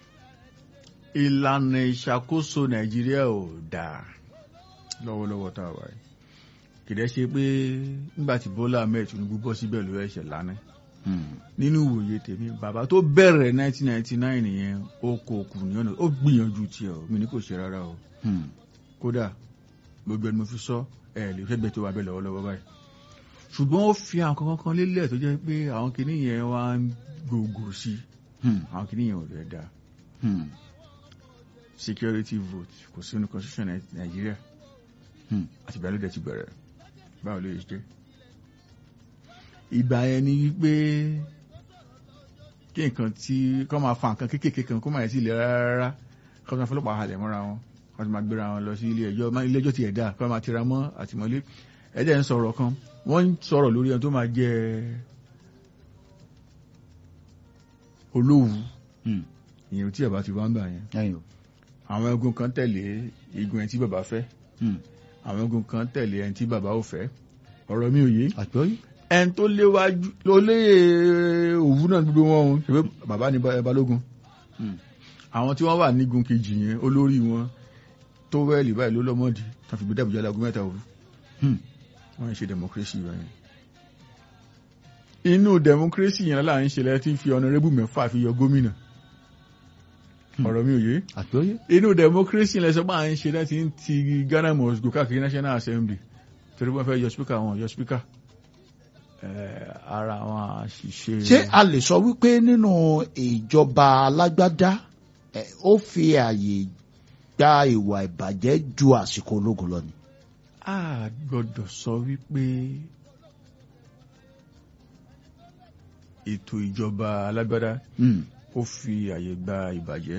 ìlànà ìṣàkóso nàìjíríà ò dáa lọ́wọ́lọ́wọ́ tá a wà yìí kìdẹ́ ṣe pé nígbà tí bọ́lá ahmed tinubu bọ́ síbẹ̀ ló ẹ̀ṣẹ̀ lánàá Hmm, nínú ìwòye tèmi bàbá tó bẹ̀rẹ̀ 1999 yẹn ó kó kù ní ọ̀nà ó gbìyànjú tiẹ̀ o mi ní kò ṣe rárá o hmm, kódà gbogbo ẹni mo fi sọ ẹ lè fẹ́ gbẹ tó wà bẹ́ẹ̀ lọ́wọ́lọ́wọ́ báyìí ṣùgbọ́n ó fi àwọn kankan kan lélẹ̀ tó jẹ́ pé àwọn kìíní yẹn wá ń gbòògò sí i hmm, àwọn kìíní yẹn ò rẹ̀ dáa hmm, security vote kò sí nínú constitution Nai- nàìjíríà hmm. àti ìgbà ló dẹ̀ ti bẹ̀rẹ̀ báwo ló yẹ jẹ́ ìgbà yẹn ni wípé kí nǹkan tí kọ́ máa fa nǹkan kéékèèké kan kó máa yẹ sí ilẹ̀ rárá kọ́ máa fọlọ́pàá halẹ̀ mọ́ra wọn kọ́ máa gbéra wọn lọ sí ilé ẹjọ́ má- ilé ẹjọ́ ti ẹ̀dá kọ́ máa tira mọ́ àtìmọ́lé ẹ̀dẹ̀ ń sọ̀rọ̀ kan wọ́n ń sọ̀rọ̀ lórí ẹni tó máa jẹ́ olówù Hmm. ìyẹn tí bàbá ti wá ń gbà yẹn ẹ̀yin o. àwọn egun kan tẹ̀lé igun ẹni tí bàbá fẹ́ Hmm. àwọn egun kan tẹ̀lé ẹni tí bàbá ò fẹ́ ọ̀rọ̀ mi ò yé àgbọ́yé. ẹni tó léwájú ló lé òwú náà gbogbo wọn o ṣe pé bàbá ní Ba- balógun Hmm. àwọn tí wọ́n wà nígun kejì yẹn olórí wọn tó wẹ́ẹ̀lì báyìí ló lọ́mọdì tán fi gbé dàbújá lágún mẹ́ta òru Hmm. wọ́n ń ṣe democracy wọn yẹn inú democracy yẹn là ń ṣe lẹ́tí fi honorable mẹ́fà fi yọ gómìnà Hmm. ọ̀rọ̀ mi ò yé àgbọ́yé. inú democracy lẹ́sọ̀ máa ń ṣe láti ń ti Ghana must go káàkiri national assembly torí wọ́n fẹ́ yọ speaker wọn yọ speaker Eh, ara àwọn àṣìṣe ṣé a lè sọ wípé nínú ìjọba alágbádá ẹ, ó fi àyè gba ìwà ìbàjẹ́ ju àsìkò ológun lọ ni. a gbọ́dọ̀ sọ wípé ètò ìjọba alágbádá Hmm. ó fi àyè gba ìbàjẹ́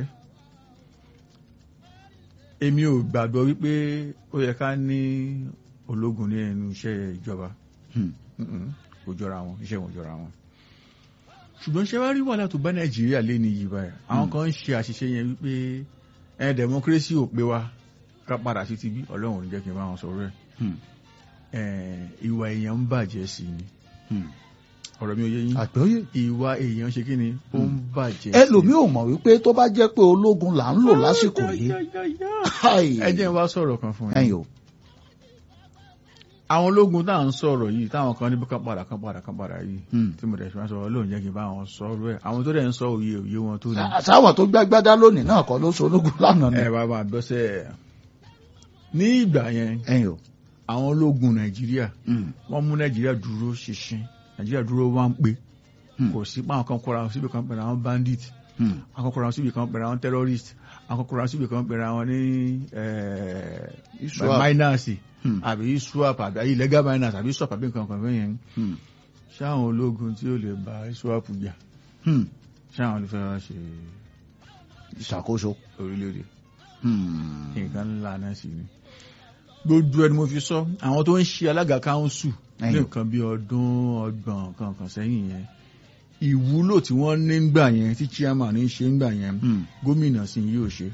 èmi ò gbàgbọ́ wípé ó yẹ ká ní ológun ní ẹnu iṣẹ́ ìjọba Hmm. Mm-mm, kò jọra wọn iṣẹ́ wọn jọra wọn ṣùgbọ́n ṣe wá rí wàhálà tó bá nàìjíríà lé ní yìí báyìí àwọn kan ń ṣe àṣìṣe yẹn wípé ẹ democracy ò pé wa ká padà sí ti bí ọlọ́run ò ní jẹ́ kí n bá wọn sọ̀rọ̀ Hmm. ẹ̀ ìwà èèyàn ń bàjẹ́ sí ni Hmm. ọ̀rọ̀ mi ò yé yín àgbọ́yé. ìwà èèyàn ṣe kí ni ó ń bàjẹ́ sí. ẹlòmíì ò mọ̀ wípé tó bá jẹ́ pé ológun là ń lò lásìkò yìí. Háì. ẹ jẹ́ n wá sọ̀rọ̀ kan fún yín ẹ̀yin o. àwọn ológun tá à ń sọ̀rọ̀ yìí táwọn kan níbi kan padà kan padà kan padà yìí Hmm. tí mo dẹ̀ ṣe máa sọ̀rọ̀ lóun jẹ́ kí n bá wọn sọ̀rọ̀ ẹ̀ àwọn tó dẹ̀ ń sọ òye òye wọn tó ní. sáwọn tó gbágbádá lónìí náà kọ́ ló so ológun lánàá ni. ẹ bá bá bọ́sẹ̀ ní ìgbà yẹn ẹ̀yin o. àwọn ológun nàìjíríà Hmm. wọ́n mú nàìjíríà dúró ṣinṣin nàìjíríà dúró wá ń pé Hmm. kò sí pé àwọn kan kóra wọn síbi kan pẹ̀lú àwọn bandit Hmm. àwọn kan kóra wọn síbi kan pẹ̀lú àwọn terrorist àwọn kan kóra wọn síbi kan pẹ̀lú àwọn ní eh, Iswap. miners Hmm. àbí swap àbí illegal miners àbí swap àbí nǹkan kan fẹ́ yẹn Hmm. ṣáwọn ológun tí ó lè bá swap jà Hmm. ṣáwọn ló fẹ́ wá ṣe ìṣàkóso. orílẹ̀-èdè Hmm. nǹkan ńlá náà sì ni gbogbo ẹni mo fi sọ àwọn tó ń ṣe alága káńsù ní Ẹ̀yìn. nǹkan bí ọdún ọgbọ̀n kankan sẹ́yìn yẹn ìwúlò tí wọ́n ní ń gbà yẹn tí chairman ní ṣe ń gbà yẹn Hmm. gómìnà sì yóò ṣe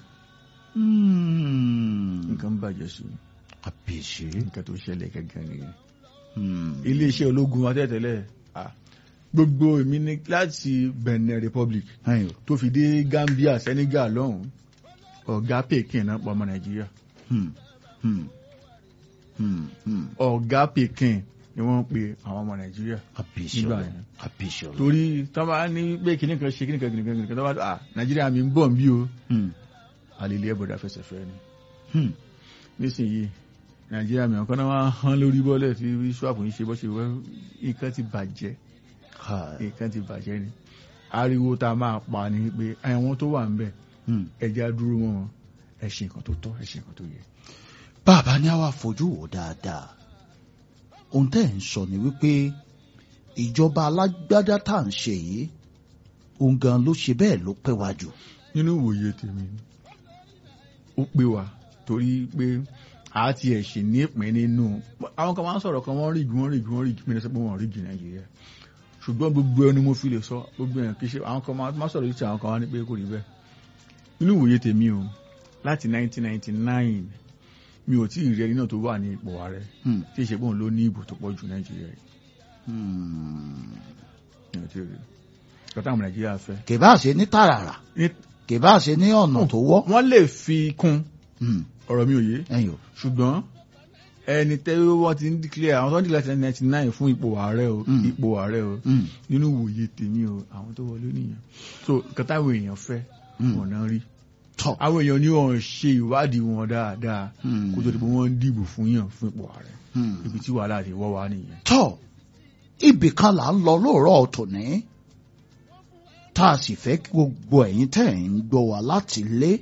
Hmm. nǹkan bàjẹ́ sí i àbèṣe. nǹkan tó ṣẹlẹ̀ gẹ́gẹ́ nìyẹn Hmm. iléeṣẹ́ ológun atẹ́tẹ́lẹ̀ ah, gbogbo èmi ní láti Benin Republic ẹ̀yin o. tó fi dé Gambia Senegal lọ́hùn ọ̀gá Pekin náà pọ̀ ọmọ Nàìjíríà Hmm. Hmm. Hmm. Hmm. ọ̀gá Pekin ni wọ́n ń pe àwọn ọmọ Nàìjíríà àbèṣe Nígbà ọlọ. yẹn. àbèṣe ọlọ. torí tó bá ní pé kìnnì kan ṣe kìnnì kan kìnnì kan kìnnì kan tó bá à Nàìjíríà mi ń bọ̀ ń bí o Hmm. àlèlé ẹ̀bọ̀dà fẹsẹ̀ fẹ́ ni Hmm. nísìnyí Nàìjíríà mi ọ̀kan náà wá hán lórí bọ́lẹ̀ tí swap ń ṣe bọ́ ṣe wẹ́ nǹkan ti bàjẹ́ Háì. nǹkan ti bàjẹ́ ni ariwo tá a máa pa ni pé àwọn tó wà ń bẹ̀ Hmm. ẹja dúró mọ́ wọn ẹ ṣe nǹkan tó tọ́ ẹ ṣe nǹkan tó yẹ. bàbá ní àwa fojú wò dáadáa ohun tẹ́ ẹ̀ ń sọ ni wípé ìjọba alágbádá tá à ń ṣe yìí òun gan ló ṣe bẹ́ẹ̀ ló pẹ́ wá jù. nínú ìwòye tèmi ó pé wa torí pé a ti ẹ̀ ṣì ní ìpín nínú àwọn kan máa ń sọ̀rọ̀ kan wọ́n rí igi wọ́n rí igi wọ́n rí igi mìíràn sọ pé wọ́n rí igi nàìjíríà ṣùgbọ́n gbogbo ẹni mo fi lè sọ gbogbo ẹ̀yàn kì í ṣe àwọn kan máa sọ̀rọ̀ yìí tí àwọn kan wá ní pé kò rí bẹ́ẹ̀ nínú ìwòye tèmi o láti 1999 mi ò tí ì rí ẹni náà tó wà ní ipò ààrẹ Hmm. tí ìṣe pòun ló ní ìbò tó pọ̀ jù nàìjíríà yìí Hmm. mi ò tí ì rí kọ́tà àwọn nàìjíríà fẹ́ kì bá ṣe ní tààràrà Ní- kì bá ṣe ní ọ̀nà tó wọ́. wọ́n lè fi kún Hmm. ọ̀rọ̀ mi ò yé ẹ̀yin o. ṣùgbọ́n ẹni tẹ́ wọ́n ti ń declare àwọn tó ń declare ninety nine fún ipò ààrẹ o Mm. ipò ààrẹ o Hmm. nínú ìwòye tèmi o àwọn tó wọlé nìyẹn so nǹkan táwọn èèyàn fẹ́ Hmm. wọn náà rí tọ́. àwọn èèyàn ní wọn ṣe ìwádìí wọn dáadáa Hmm. kó tó di pé wọ́n ń dìbò fún yàn fún ipò ààrẹ Hmm. ibi tí wàhálà ti wọ́ wá nìyẹn. tọ́ ibì kan là ń lọ lóòrọ̀ tòní tá a sì fẹ́ kí gbogbo ẹ̀yin tẹ̀ ń gbọ́ wá láti lé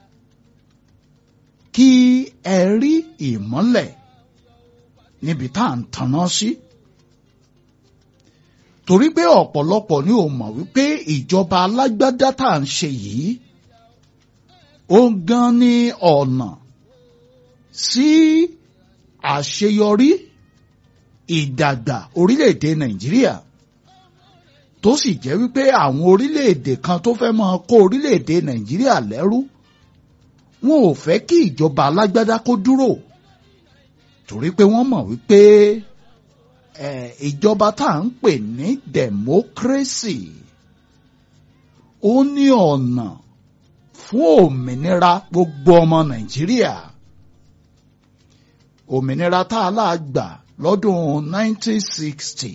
kí ẹ rí ìmọ́lẹ̀ níbi tá à ń tanná sí torí pé ọ̀pọ̀lọpọ̀ ni ò mọ̀ wípé ìjọba alágbádá tá à ń ṣe yìí ó gan ní ọ̀nà sí àṣeyọrí ìdàgbà orílẹ̀-èdè nàìjíríà tó sì jẹ́ wípé àwọn orílẹ̀-èdè kan tó fẹ́ máa kó orílẹ̀-èdè nàìjíríà lẹ́rú wọn ò fẹ́ kí ìjọba alágbádá kó dúró torí pé wọ́n mọ̀ wípé eh, ìjọba tá à ń pè ní democracy ó ní ọ̀nà fún òmìnira gbogbo ọmọ nàìjíríà òmìnira tá a láà gbà lọ́dún 1960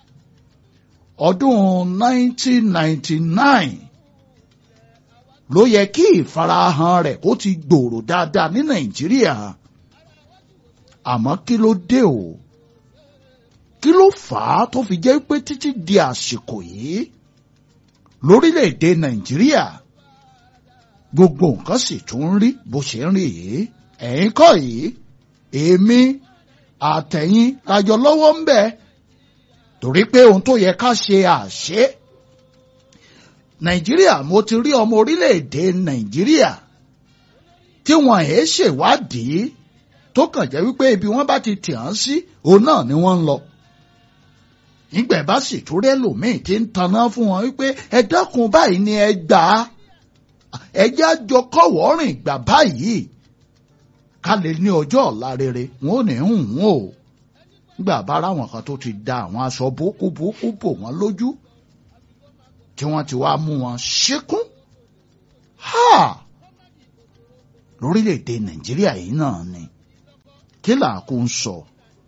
ọdún 1999 ló yẹ kí ìfarahàn rẹ̀ kó ti gbòòrò dáadáa ní nàìjíríà àmọ́ kí ló dé o kí ló fà á tó fi jẹ́ pé títí di àsìkò yìí lórílẹ̀‐èdè nàìjíríà gbogbo nǹkan sì tún ń rí bó ṣe ń rí yìí ẹ̀yin kọ́ yìí èmi àtẹ̀yìn lájọ lọ́wọ́ ń bẹ̀ torí pé ohun tó yẹ ká ṣe àṣẹ nàìjíríà mo ti rí ọmọ orílẹ̀-èdè nàìjíríà tí wọ́n ẹ̀ ṣèwádìí tó kàn jẹ́ wípé ibi wọ́n bá ti tì hàn sí òun náà ni wọ́n ń lọ nígbà bá sì tún rẹ́lòmíì tí ń taná fún wọn wípé ẹ dákun báyìí ni ẹ gbà á ẹ jẹ́ àjọ kọ̀wọ́ rìn gbà báyìí ká lè ní ọjọ́ ọ̀la rere wọn ò ní hùn wọn o nígbà bá ráwọn kan tó ti da àwọn aṣọ bókú bókú bò wọ́n lójú tí wọ́n ti wá mú wọn ṣíkún ha lórílẹ̀‐èdè nàìjíríà yìí náà ni kí làákú ń sọ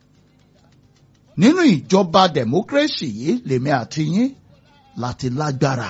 nínú ìjọba democracy yìí lèmi àti yín láti lágbára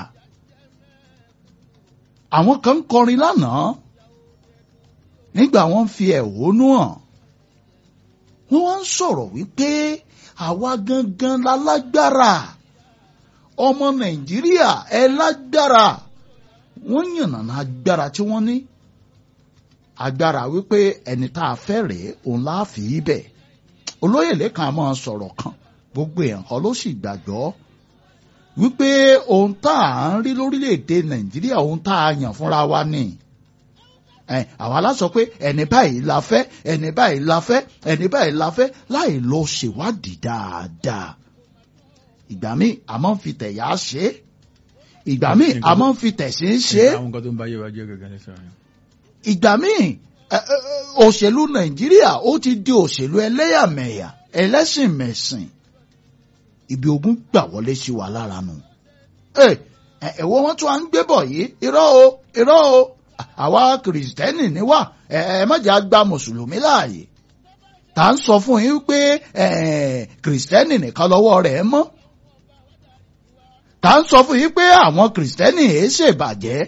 àwọn kan ń kọrin lánàá nígbà wọ́n fi ẹ̀hónú hàn wọ́n wá ń sọ̀rọ̀ wípé àwa gangan la lágbára ọmọ nàìjíríà ẹ lágbára wọ́n yànnàná agbára tí wọ́n ní agbára wípé ẹni tá a fẹ́ rèé òun la fi í bẹ̀ olóyè lẹ́kàn á máa sọ̀rọ̀ kan gbogbo èèyàn kan ló sì gbàgbọ́ wípé ohun tá à ń rí lórílẹ̀‐èdè nàìjíríà ohun tá a yàn fúnra wa ni àwa la sọ pé ẹni báyìí la fẹ́ ẹni báyìí la fẹ́ ẹni báyìí la fẹ́ láì lọ ṣèwádìí dáadáa ìgbà míì a máa ń fi tẹ̀yà ṣe é ìgbà míì a máa ń fi tẹ̀sí ṣe é àwọn nǹkan tó ń bá yé wa jẹ́ gẹ́gẹ́ lẹ́sẹ̀ rẹ̀. ìgbà míì òṣèlú nàìjíríà ó ti di òṣèlú ẹlẹ́yàmẹ̀yà ẹlẹ́sìnmẹ̀sìn ibi ogun gbà wọlé sí wa lára nù. ẹ̀wọ́ wọn tún à ń gbé bọ̀ yìí irọ́ o irọ́ o àwa kìrìsìtẹ́nì ni wá ẹ má jẹ́ gba mùsùlùmí láàyè tá à ń sọ fún yín pé kìrìsìtẹ́nì nìkan lọ́wọ́ rẹ̀ mọ́ tá à ń sọ fún yín pé àwọn kìrìsìtẹ́nì èé ṣèbàjẹ́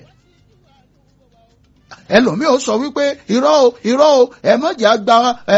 ẹlòmíì ó sọ wípé irọ́ o irọ́ o ẹ má jẹ́ gba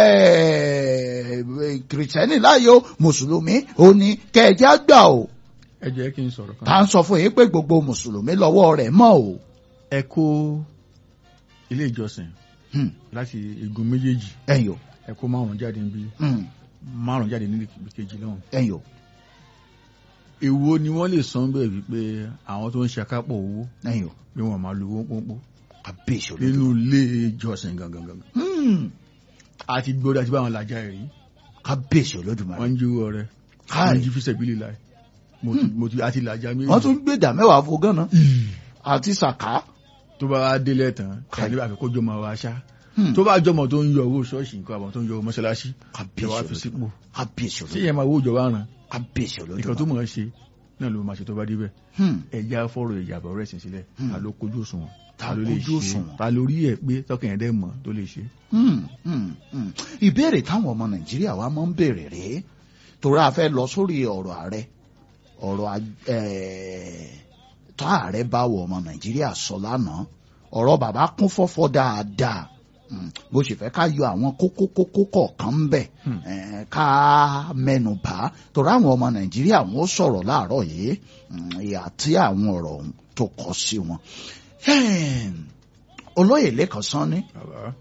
kìrìsìtẹ́nì láàyè o mùsùlùmí ò ní kẹ̀jẹ́ àgbà o ẹ jẹ́ kí n sọ̀rọ̀ kan. tá à ń sọ fún yín pé gbogbo mùsùlùmí lọ́wọ́ rẹ̀ mọ́ o. ẹ kó ilé ìjọsìn láti igun méjèèjì ẹ̀yọ̀ ẹ kó márùn jáde níbí márùn jáde níbi kejì náà. ẹ̀yọ̀ èwo ni wọ́n lè san bẹ́ẹ̀ wípé àwọn tó ń ṣe akápọ̀ owó ẹ̀yọ̀ bí wọ́n máa lo owó pọ́npọ́ àbíṣe nínú ilé ìjọsìn gangan gangan. àti gbọ́dọ̀ àti báwọn làjà ẹ̀ rí kábíyèsí olódùmarè. wọ́n ń jí owó rẹ̀ Káì. wọ́n ń jí fíṣẹ̀ bílí láì mo ti àti làjà méjì. wọ́n tún gbé ìdá mẹ́wàá fún gánà àti sàká. tó bá wá délẹ̀ tán Káì. kàdé àfikún jọmọ wa ṣá Hmm. tó bá jọmọ tó ń yọ owó ṣọ́ọ̀ṣì nǹkan àbọ̀ tó ń yọ owó mọ́ṣáláṣí kábíyèsí ìjọba fi sípò olódùmarè. kábíyèsí tí olódùmarè. ìyẹn máa wó ìjọba ràn kábíyèsí nǹkan tó olódùmarè. mọ̀ ẹ́ ṣe náà ló máa ṣe tó bá débẹ̀ Hmm. ẹ̀já fọ́rọ̀ ìjàbọ̀ rẹ̀ sìn sílẹ̀ Hmm. ta ló kojú òṣùwọ̀n Ta ló lè kójú ṣe òṣùwọ̀n. ta lórí ẹ̀ pé tọkàn ẹ̀dẹ́ mọ̀ tó lè ṣe. Hmm, hmm, hmm. ìbéèrè táwọn ọmọ nàìjíríà wa máa ń béèrè rèé torí a fẹ́ lọ sórí ọ̀rọ̀ ààrẹ ọ̀rọ̀ a- eh, tó ààrẹ bá wọ ọmọ nàìjíríà sọ lánàá ọ̀rọ̀ bàbá kún fọ́fọ́ dáadáa Hmm, bó ṣe fẹ́ ká yọ àwọn kókó kókó kọ̀ọ̀kan ń bẹ̀ Hmm. eh, ká mẹ́nu bà á torí àwọn ọmọ nàìjíríà wọn ó sọ̀rọ̀ láàárọ̀ yìí hmm, ìhà tí àwọn ọ̀rọ̀ ọ̀hún tó kọ sí wọn. Hmm, olóyè lẹ́kọ̀ọ́ sanni bàbá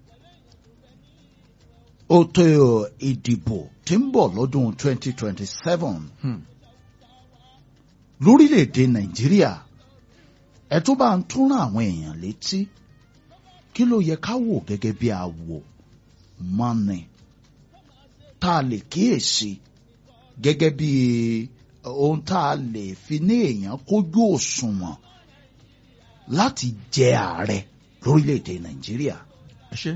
Òtò ìdìbò tí ń bọ̀ lọ́dún 2027 hmm. lórílẹ̀‐èdè Nàìjíríà ẹ tó bá ń tún rán àwọn èèyàn létí kí ló yẹ ká wò gẹ́gẹ́ bí àwò mọ́ni tá a lè kíyèsí gẹ́gẹ́ bí ohun tá a lè fi ní èèyàn kójú òṣùwọ̀n láti jẹ ààrẹ lórílẹ̀‐èdè Nàìjíríà. ẹ ṣe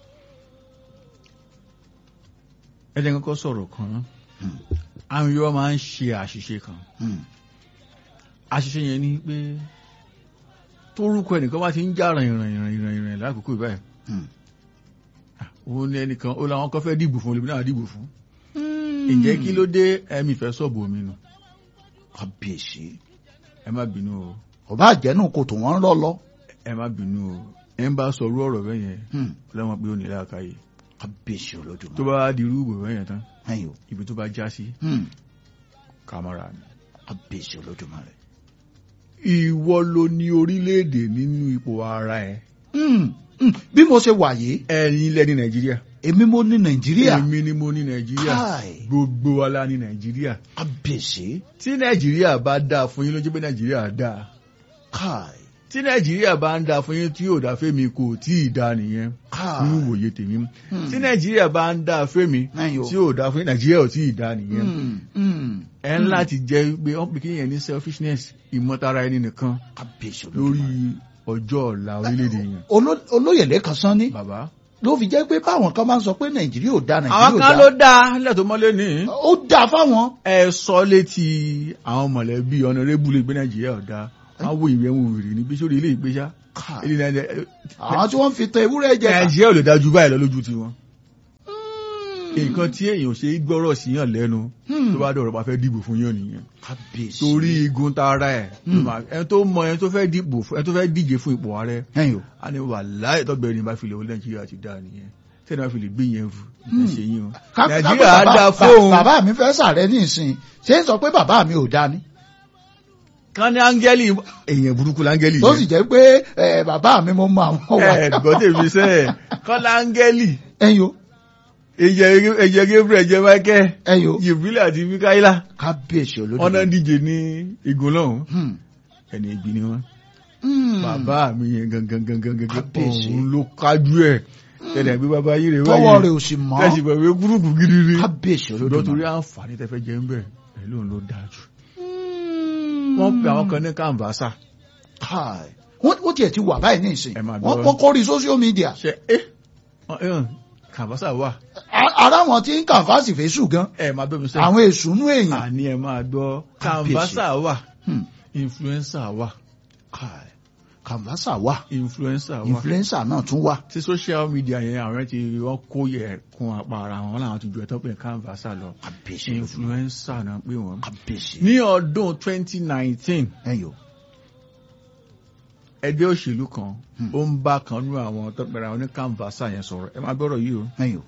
ẹ̀jẹ̀ kankan sọ̀rọ̀ kan náà Hmm. àwọn Yorùbá máa ń ṣe àṣìṣe kan Hmm. àṣìṣe yẹn ni pé tórúkọ ẹnìkan bá ti ń já rìn rìn rìn rìn rìn lákòókò ìbáyìí Hmm. òun ni ẹnìkan ó làwọn kan fẹ́ dìbò fún olùbí náà dìbò fún ǹjẹ́ kí ló dé ẹ̀mí fẹ́ sọ̀bù omi nù kábíyèsí ẹ má bínú o ọba àjẹnù kò tó wọn rọ lọ. ẹ má bínú o ẹ ń bá sọrú ọ̀rọ̀ bẹ́ẹ̀ yẹn Hmm. lẹ́wọ̀n pé ó ní láàkáyè kábíyèsí tó olódùmarè. bá wá di irú ìbò bẹ́ẹ̀ yẹn tán ẹ̀yin o. ibi tó bá já sí Hmm. kàmárà ni. kábíyèsí olódùmarè. ìwọ ló ní orílẹ̀-èdè nínú ipò ara ẹ̀ Hmm. Hmm. bí mo ṣe wà yìí ẹ̀yin lẹ ní nàìjíríà èmi mo ní nàìjíríà. èmi ni mo ní nàìjíríà Káì. gbogbo wa la ní nàìjíríà kábíyèsí. tí nàìjíríà bá dáa fún yín ló jẹ́ pé nàìjíríà dáa káì. tí nàìjíríà bá ń dáa fún yín tí yóò dáa fẹ́mi kò tí ì dáa nìyẹn káì. nínú ìwòye tèmi Hmm. tí nàìjíríà bá ń dáa fẹ́mi ẹ̀yin o. tí yóò dáa fún yín nàìjíríà ò tí ì dáa nìyẹn Hmm. Hmm. ẹ ń láti jẹ́ pé wọ́n pè kéèyàn ní selfishness ìmọ̀tara ẹni nìkan kábíyèsí lórí olódùmarè. ọjọ́ ọ̀la orílẹ̀-èdè yẹn Oló- olóyè lẹ́kan sán ní bàbá ló fi jẹ́ pé báwọn kan máa ń sọ pé nàìjíríà ò da àwọn nàìjíríà ò kan da ló dáa nílẹ̀ tó mọ́lé ní ó da fáwọn. ẹ sọ létí àwọn mọ̀lẹ́bí ọ̀nàrẹ́bù lè gbé nàìjíríà ọ̀dà wọ́n wo ìwé wọn wèrè ní bíṣọ́ ilé ìgbésà Káì. ilé nàìjíríà àwọn tí wọ́n fi tan ewúrẹ́ jẹ ká. nàìjíríà ò lè dájú báyìí lọ lójú tiwọn nǹkan tí èèyàn ṣe é gbọ́rọ̀ sí yàn lẹ́nu Hmm. tó bá dọ̀rọ̀ bá fẹ́ dìbò fún yàn nìyẹn kábíyèsí. torí igun tara ẹ̀ Hmm. ẹni tó mọ ẹni tó fẹ́ dìbò fún- ẹni tó fẹ́ díje fún ipò ààrẹ ẹ̀yin o. a ní wà láì tọ́gbẹ̀rẹ̀ ní bá fi lè wọlé nàìjíríà ti dáa nìyẹn tẹ́lẹ̀ bá fi lè gbé yẹn fún Hmm. ẹ̀ ṣe yín o Ká- ká pé nàìjíríà á bàbá- dáa bà- fóun bàbá mi fẹ́ sàrẹ́ ní ìsìn ṣé ń sọ pé bàbá mi ò da ni. kan ní áńgẹ́lì èèyàn burúkú láńgẹ́lì tó sì jẹ́ pé ẹ, bàbá mi mo mọ àwọn wà. ẹ̀ gbọ́ tèmi sẹ́ ẹ̀ kan láńgẹ́lì ẹ̀yin o. ẹ̀jẹ̀ gabriel ẹ̀jẹ̀ michael ẹ̀yin o. jibril àti mikaela kábíyèsí wọn náà olódùmarè. díje ní igun lọ́hùn Hmm. ẹni ìgbì ni wọn Hmm. bàbá mi yẹn gangan gangan gangan Kábíyèsí. òun ló kájú ẹ̀ tẹ̀lé gbé bàbá yìí rẹ̀ tọwọ́ rẹ̀ ò sì mọ́. tẹ̀sí pẹ̀lú gúrùpù gidi ni kábíyèsí ṣùgbọ́n torí olódùmarè. àǹfààní tẹ́fẹ́ jẹ́ ń bẹ̀ ẹ̀ lóun ló dáa jù Hmm. wọ́n pe àwọn kan ní kàǹbásà Káì. wọ́n wọ́n tiẹ̀ ti wà báyìí ní ìsìn. Ẹ máa wọ́n gbọ́. wọ́n kórìí social media. ṣe é kàǹbásà wà A- ara wọn tí ń kànfàsì fèsù gan. ẹ máa bẹ́ mi sẹ́ àwọn èsù nú èèyàn. àní ẹ máa gbọ́ Kábíyèsí. kàǹbásà wà Hmm. influencer wà Káì. kànfàsà wà. influencer wà influencer náà tún wà. tí social media yẹn àwọn ti wọ́n kó yẹ kún apá ara wọn láwọn ti ju ẹ̀tọ́ pé kàǹbásà lọ kábíyèsí olódùmarè. influencer náà pé wọ́n. kábíyèsí. ní ọdún 2019 ẹ̀yin o. ẹgbẹ́ òṣèlú kan Hmm. ó ń bá kan nú àwọn tó pẹ̀lú àwọn ní kàǹbásà yẹn sọ̀rọ̀ ẹ máa gbọ́rọ̀ yìí o ẹ̀yin o.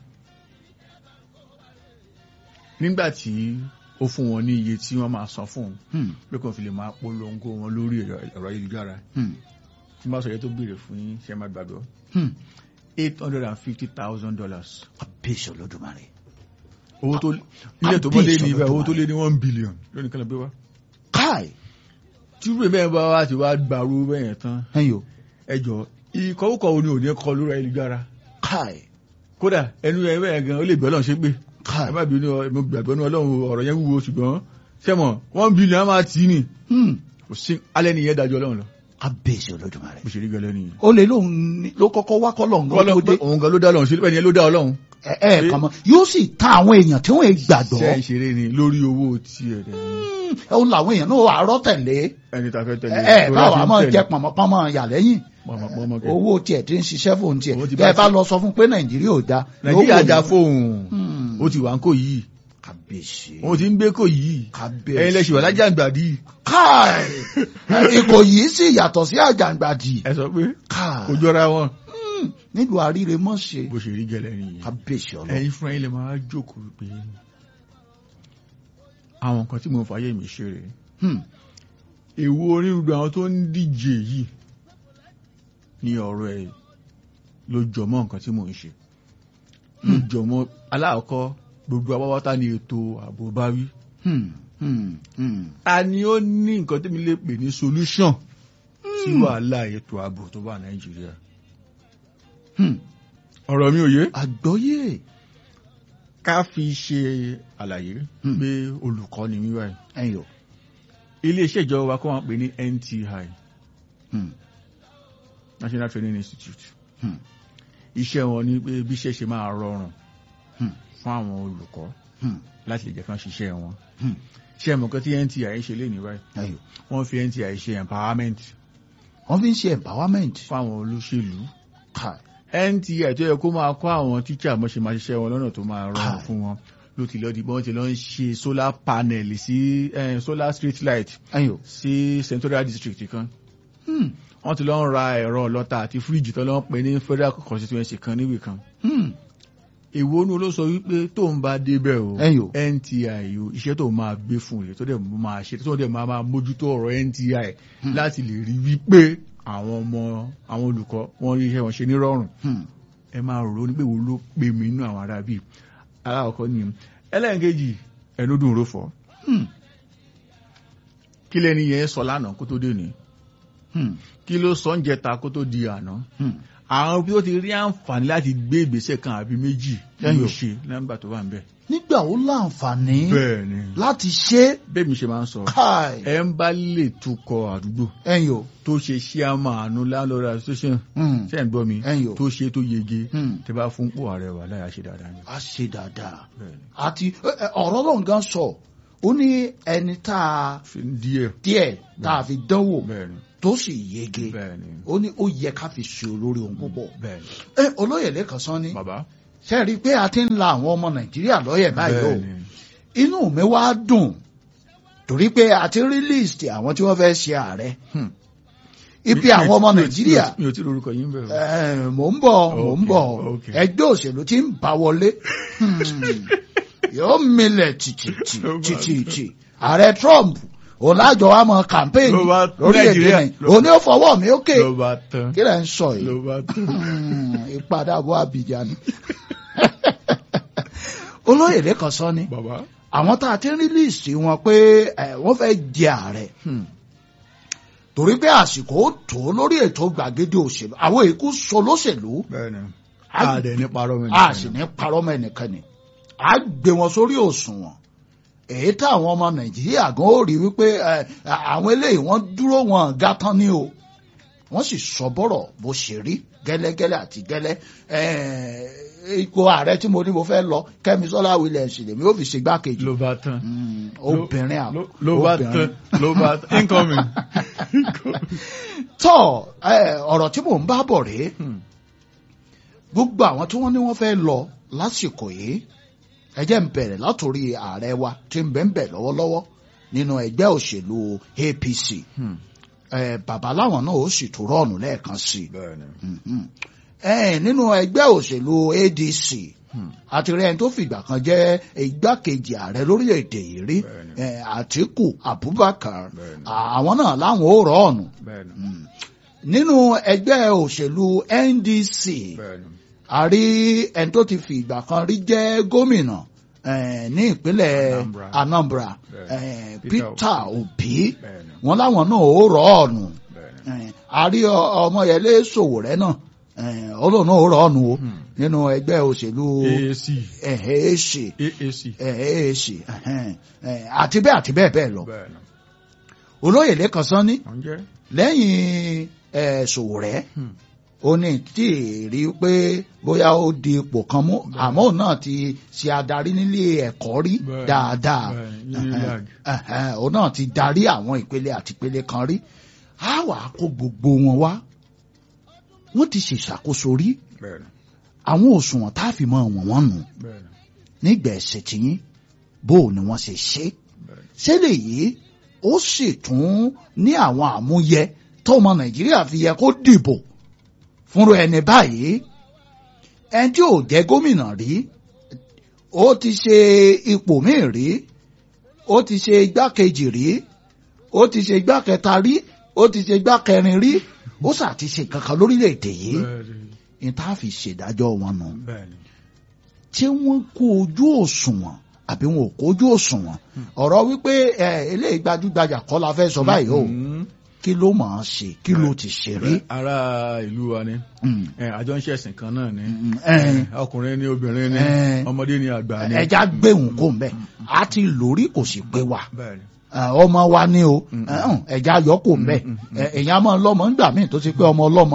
nígbà tí ó fún wọn ní iye tí wọ́n máa san fún un Hmm. pé kò fi lè máa polongo wọn lórí ẹ̀rọ ẹ̀rọ ayélujára Hmm. tí wọ́n bá sọ yẹ tó béèrè fún yín ṣe máa gbàgbọ́ Hmm. eight hundred and fifty thousand dollars kábíyèsí olódùmarè. owó tó nílẹ̀ tó bọ́ lé ní ibẹ̀ Àbí owó tó lé ní one billion lónìí kan lọ gbé wá káì. tí rúbẹ̀ bẹ́ẹ̀ bá wá ti wá gbàrú bẹ́ẹ̀ yẹn tán ẹ̀yin o. ẹjọ́ ìkọ̀wúkọ̀ wo ni òní kọ lórí ayélujára káì. kódà ẹnu ẹ bẹ́ẹ̀ gan ó lè gbẹ́ lọ́n ṣe gbé ẹ káì. má bínú ọ mo gbàgbọ́ ní ọlọ́run ọ̀rọ̀ yẹn wúwo ṣùgbọ́n sẹ́mọ̀ one billion á máa tì í nì Hmm. kò sí alẹ́ nìyẹn dájọ́ ọlọ́run lọ kábíyèsí olódùmarè. bó ṣe rí gẹ́lẹ́ nìyẹn. ó lè lóun ní- ló kọ́kọ́ wá kọ́lọ̀ ńgọ́ tó Ọlọ́run dé. pé òun gan ló dá ọlọ́run ṣe bẹ́ẹ̀ ni ló dá ọlọ́run. ẹ ẹ kàn mọ́ yóò sì ta àwọn èèyàn tí wọ́n ń gbàgbọ́. ṣe é ṣeré ni lórí owó tiẹ̀ dẹ̀ ni Hmm. ó làwọn èèyàn náà wà á rọ́ tẹ̀lé. ẹni tá a fẹ́ tẹ̀lé. ẹ ẹ báwa máa jẹ pọ̀nmọ́pọ́nmọ́ yà lẹ́yìn. pọ̀nmọ́ owó tiẹ̀ tí ń ṣiṣẹ́ fóun tiẹ̀. Owó ti bẹ́ẹ̀ bá bá lọ sọ fún pé nàìjíríà ò da. nàìjíríà yóò da wò ní- fóun Hmm. ó ti wà ń kó yìí kábíyèsí. òun ti ń gbé kó yìí kábíyèsí. ẹ̀yin lẹ́sìn wà lájà àgbàdì káì. ìkòyí sì yàtọ̀ sí àjàǹgbàdì. ẹ sọ pé káì. kò jọra wọn. Hmm. nílùú àríre mọ́ ṣe. bó ṣe rí gẹ́lẹ́ nìyẹn kábíyèsí ọlọ́run. ẹ̀yin fúnra yín lè máa jókòó pé àwọn nǹkan tí mo fàyè mi ṣe rèé Hmm. èwo onírúurú àwọn tó ń díje yìí ní ọ̀rọ̀ ẹ̀ ló jọmọ́ nǹkan tí mò ń ṣe ló jọmọ́ aláàkọ́ gbogbo abáwátá ni ètò ààbò bá wí Hmm. Hmm. Hmm. ta ni ó ní nǹkan tí mi lè pè ní solution sí wàhálà ètò ààbò tó wà nàìjíríà Hmm. ọ̀rọ̀ mi ò yé àgbọ́yé. ká fi ṣe àlàyé Hmm. pé olùkọ́ ni mí báyìí ẹ̀yin o. iléeṣẹ́ ìjọba wa kọ́ wọn pè ní NTI Hmm. National Training Institute Hmm. iṣẹ́ wọn ni pé bí iṣẹ́ ṣe máa rọrùn Hmm. fún àwọn olùkọ́ Hmm. láti lè jẹ́ kán ṣiṣẹ́ wọn Hmm. ṣé ẹ̀mọ̀ kan tí NTI ṣe lé ní báyìí ẹ̀yin o. wọ́n fi NTI ṣe empowerment wọ́n fi ń ṣe empowerment. fún àwọn olóṣèlú káì. NTI tó yẹ kó máa kọ́ àwọn tíṣà mọ́ ṣe máa ṣiṣẹ́ wọn lọ́nà tó máa rọrùn Káì. fún wọn ló ti lọ́ọ́ di bọ́n ti lọ́ ń ṣe solar panel sí eh, solar street light ẹ̀yin o. sí Central District kan Hmm. wọ́n ti lọ́ ń ra ẹ̀rọ ọlọ́ta àti fíríjì tó lọ́ ń pè ní federal constituency kan níbì kan Hmm. èwo nu ló sọ wípé tó ń bá débẹ̀ o Ẹ̀yin o. NTI o iṣẹ́ tó máa gbé fún rẹ̀ tó dẹ̀ máa ṣe tó dẹ̀ máa máa mójútó ọ̀rọ̀ NTI Hmm. láti lè rí wípé àwọn ọmọ àwọn olùkọ́ wọn rí iṣẹ́ wọn ṣe nírọ̀rùn Hmm. ẹ máa rò ó ní pé wo ló pè mí inú àwọn ará bíi alákọ̀ọ́kọ́ ni ẹlẹ́ẹ̀kejì ẹnu dùn ró fọ́ Hmm. kí lẹ́ni yẹn sọ lánàá kó tó dé ní Hmm. kí ló sọ ń jẹta kó tó di àná Hmm. àwọn bí ó ti rí àǹfààní láti gbé ìgbésẹ̀ kan àbí méjì Ẹ̀yin o. ló ṣe nígbà tó wà ń bẹ̀ nígbà gbà ó láǹfààní bẹ́ẹ̀ ni láti ṣe bẹ́ẹ̀ mi ṣe máa ń sọ káì ẹ ń bá lè tukọ̀ àdúgbò ẹ̀yin o tó ṣe ṣíàmà àánú landlord association Hmm. ṣe ń gbọ́ mi ẹ̀yin o tó ṣe tó yege Hmm. tẹ bá fún pò ààrẹ wà láyà ṣe dáadáa ni. a ṣe dáadáa bẹ́ẹ̀ ni àti ẹ, ẹ, ọ̀rọ̀ lọ́n gan sọ ó ní ẹni tá a fi díẹ̀ díẹ̀ tá a fi dánwò bẹ́ẹ̀ ni tó sì yege bẹ́ẹ̀ ni ó ní ó yẹ ká fi ṣe olórí ohun púpọ̀ bẹ́ẹ̀ ni ẹ olóyè lẹ́kàn sán ni bàbá ṣe rí i pé a ti ń la àwọn ọmọ nàìjíríà lọ́yẹ̀ báyìí o bẹ́ẹ̀ ni inú mi wá dùn torí pé a ti rí list àwọn tí wọ́n fẹ́ ṣe ààrẹ Hmm. ibi Mi- àwọn mi- ọmọ mi- nàìjíríà mi ò tí lórúkọ yín bẹ́ẹ̀ o. Eh, mò ń bọ̀ mò ń Okay, bọ̀ okay. ẹgbẹ́ òṣèlú tí ń bá wọlé Hmm. yóò milẹ̀ tìtìtì Ló bá tìtìtì ààrẹ Trump òun lájọ wa mọ campaign Ló bá- lórílẹ̀‐èdè Nàìjíríà- nàìjíríà òun ni ó fọwọ́ mi ókè ló bá tán kí lẹ̀ ń sọ yìí ló bá tán. Hmm, ìpadàbọ̀ Abidjan ni olóyè lẹ́kàn sọ ni bàbá àwọn tá a ti ń rí líìsì wọn pé eh, wọ́n fẹ́ jẹ ààrẹ Hmm. torí pé àsìkò ó tó lórí ètò gbàgede òṣèlú àwọn èkó sọ lóṣèlú bẹ́ẹ̀ ni A- a dẹ̀ ní parọ́ mi a sì ní parọ́ mọ́ ẹnikẹ́ni a gbé wọn sórí òṣùwọ̀n èyí táwọn ọmọ nàìjíríà gan ó rí wípé eh, àwọn eléyìí wọ́n dúró wọn gátán ní o wọ́n sì sọ bọ́rọ̀ bó ṣe rí gẹ́lẹ́gẹ́lẹ́ àti gẹ́lẹ́ eh, ipò ààrẹ tí mo ní mo fẹ́ lọ kẹ́misọ́lá williams lèmi ó fi ṣe gbákejì ló bá tán Mm, obìnrin à- Ló- ló bá obìnrin. tán ló bá tán incoming. tọ́ eh, ọ̀rọ̀ tí mò ń bá bọ̀ rèé Hmm. gbogbo àwọn tí wọ́n ní wọ́n fẹ́ lọ lásìkò yìí ẹ jẹ́ ń bẹ̀rẹ̀ látòrí ààrẹ wa tí ń bẹ̀ ń bẹ̀ lọ́wọ́lọ́wọ́ nínú ẹgbẹ́ òṣèlú APC Hmm. eh, bàbá láwọn náà ó sì tún rọ́ọ̀nù lẹ́ẹ̀kan sí i bẹ́ẹ̀ ni Mhm. eh, nínú ẹgbẹ́ òṣèlú ADC Hmm. àti rẹ̀ tó fìgbà kan jẹ́ igbákejì ààrẹ lórílẹ̀‐èdè yìí rí Bẹ́ẹ̀ni. eh, Àtíkù Abubakar Bẹ́ẹ̀ni. àwọn náà láwọn ó rọ́ọ̀nù bẹ́ẹ̀ ni Mm. nínú ẹgbẹ́ òṣèlú NDC bẹ́ẹ̀ ni a rí ẹni tó ti fi ìgbà kan rí jẹ́ gómìnà eh, ní ìpínlẹ̀ Anambra. Anambra Bẹ́ẹ̀. eh, Peter Peter Obi bẹ́ẹ̀ ni wọn láwọn náà ó rọ ọ̀nù bẹ́ẹ̀ ni Eh, a rí ọ- Ọmọyẹlé Sowore náà eh, ọlọ́run náà ó rọ ọ̀nù o Hmm. nínú ẹgbẹ́ òṣèlú AAC èèṣì AAC èèṣì àti bẹ́ẹ̀ àti bẹ́ẹ̀ bẹ́ẹ̀ lọ bẹ́ẹ̀ ni olóyè lẹ́kan sán ní wọ́n jẹ́ lẹ́yìn eh, Sowore Hmm. ó ní tí ì rí pé bóyá ó di ipò kan mú àmọ́ òun náà ti ṣe adarí nílé ẹ̀kọ́ rí Bẹ́ẹ̀, dáadáa bẹ́ẹ̀, Unilag. Ẹ̀hẹ́n, òun náà ti darí àwọn ìpele àti ìpele kan rí á wà á kó gbogbo wọn wá wọ́n ti ṣèṣàkóso rí bẹ́ẹ̀ ni àwọn òṣùwọ̀n tá a fi mọ wọ̀n wọ́n nù bẹ́ẹ̀ ni nígbà ẹ̀sẹ̀ tìyín bó o ni wọ́n ṣe ṣe bẹ́ẹ̀ ni ṣẹlẹ̀ yìí ó sì tún ní àwọn àmúyẹ tọmọ Nàìjíríà fi yẹ kó dìbò fúnra ẹni báyìí ẹni tí ò jẹ́ gómìnà rí ó ti ṣe ipò míì rí ó ti ṣe igbákejì rí ó ti ṣe igbákẹta rí ó ti ṣe igbákẹrin rí ó sà ti ṣe kankan lórílẹ̀‐èdè yìí bẹ́ẹ̀ ni ní tá a fi ṣèdájọ́ wọn nù bẹ́ẹ̀ ni tí wọ́n kó ojú òṣùwọ̀n àbí wọn ò kó ojú òṣùwọ̀n ọ̀rọ̀ wípé ẹ eléyìí gbajúgbajà kọ́ la fẹ́ sọ báyìí o Hmm. kí ló máa ṣe kí ló ti ṣe rí. ará ìlú wa ni Mm. ẹ, àjọ ń ṣẹ̀sìn kan náà ni Mm, eh. ọkùnrin ni obìnrin ni Eh. ọmọdé ni àgbà ni ẹja gbẹ̀hùn kò ń bẹ̀ a ti lórí kò sì pé wa bẹ́ẹ̀ ni Ẹ, ọmọ wa ni o Mm. Ẹ, hàn, ẹja yọ kò ń bẹ̀ Mm, mm, Ẹ, èèyàn máa ń lọ́mọ ńgbà míì tó ti pé ọmọ ọlọ́mọ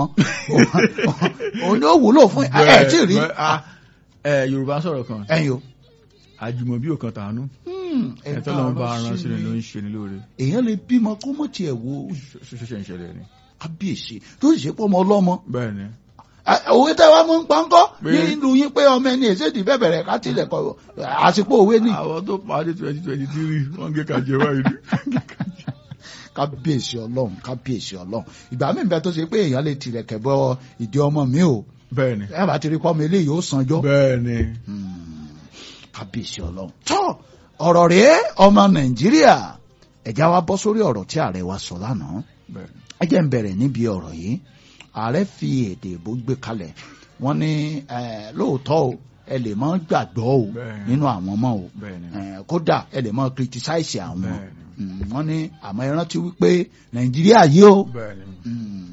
òun ni ó wúlò fún ẹ ẹ tí ì rí Bẹ́ẹ̀, ah, ẹ, Yorùbá sọ̀rọ̀ kan ẹ̀yin o. àjùmọ̀bí ò kan tàánú Hmm, ẹ ẹ̀tọ́ lọ́n bá káàárọ̀ aran sí sílẹ̀ mi. ló ń ṣe ni lóore èèyàn lè bímọ kó mọ̀ tiẹ̀ wo ṣoṣo ìṣẹ̀lẹ̀ ni kábíyèsí tó sì ṣe pọ́ ọmọ ọlọ́mọ bẹ́ẹ̀ ni Ẹ, òwe tẹ́ wá mú ń pọ́nkọ́ Pé- nílùú yín pé ọmọ ẹni èsèdì bẹ̀bẹ̀rẹ̀ ká tilẹ̀ kọ àsìkò òwe ni àwọn tó parí twenty twenty three wọ́n gé kàjẹ́ wáyé ni kábíyèsí ọlọ́run kábíyèsí ọlọ́run ìgbà míì bẹ tó ṣe pé èèyàn lè tilẹ̀ kẹ̀bọ ìdí ọmọ mi o bẹ́ẹ̀ ni ẹ bá ti rí pọ́nmi eléyìí ó sanjọ́ bẹ́ẹ̀ ni kábíyèsí ọlọ́run tó ọ̀rọ̀ rèé ọmọ nàìjíríà ẹ̀já wa bọ́ sórí ọ̀rọ̀ tí ààrẹ wa sọ lánàá bẹ́ẹ̀ ni ẹ jẹ́ ń bẹ̀rẹ̀ níbi ọ̀rọ̀ yìí ààrẹ fi èdè ìbò gbé kalẹ̀ wọ́n ní eh, lóòótọ́ o ẹ lè mọ́ gbàgbọ́ o Bẹ́ẹ̀. nínú àwọn ọmọ o bẹ́ẹ̀ ni Eh, kódà ẹ lè mọ́ criticize àwọn bẹ́ẹ̀ ni Mm, wọ́n ní àmọ́ ẹ rántí wípé nàìjíríà yìí o bẹ́ẹ̀ ni mm,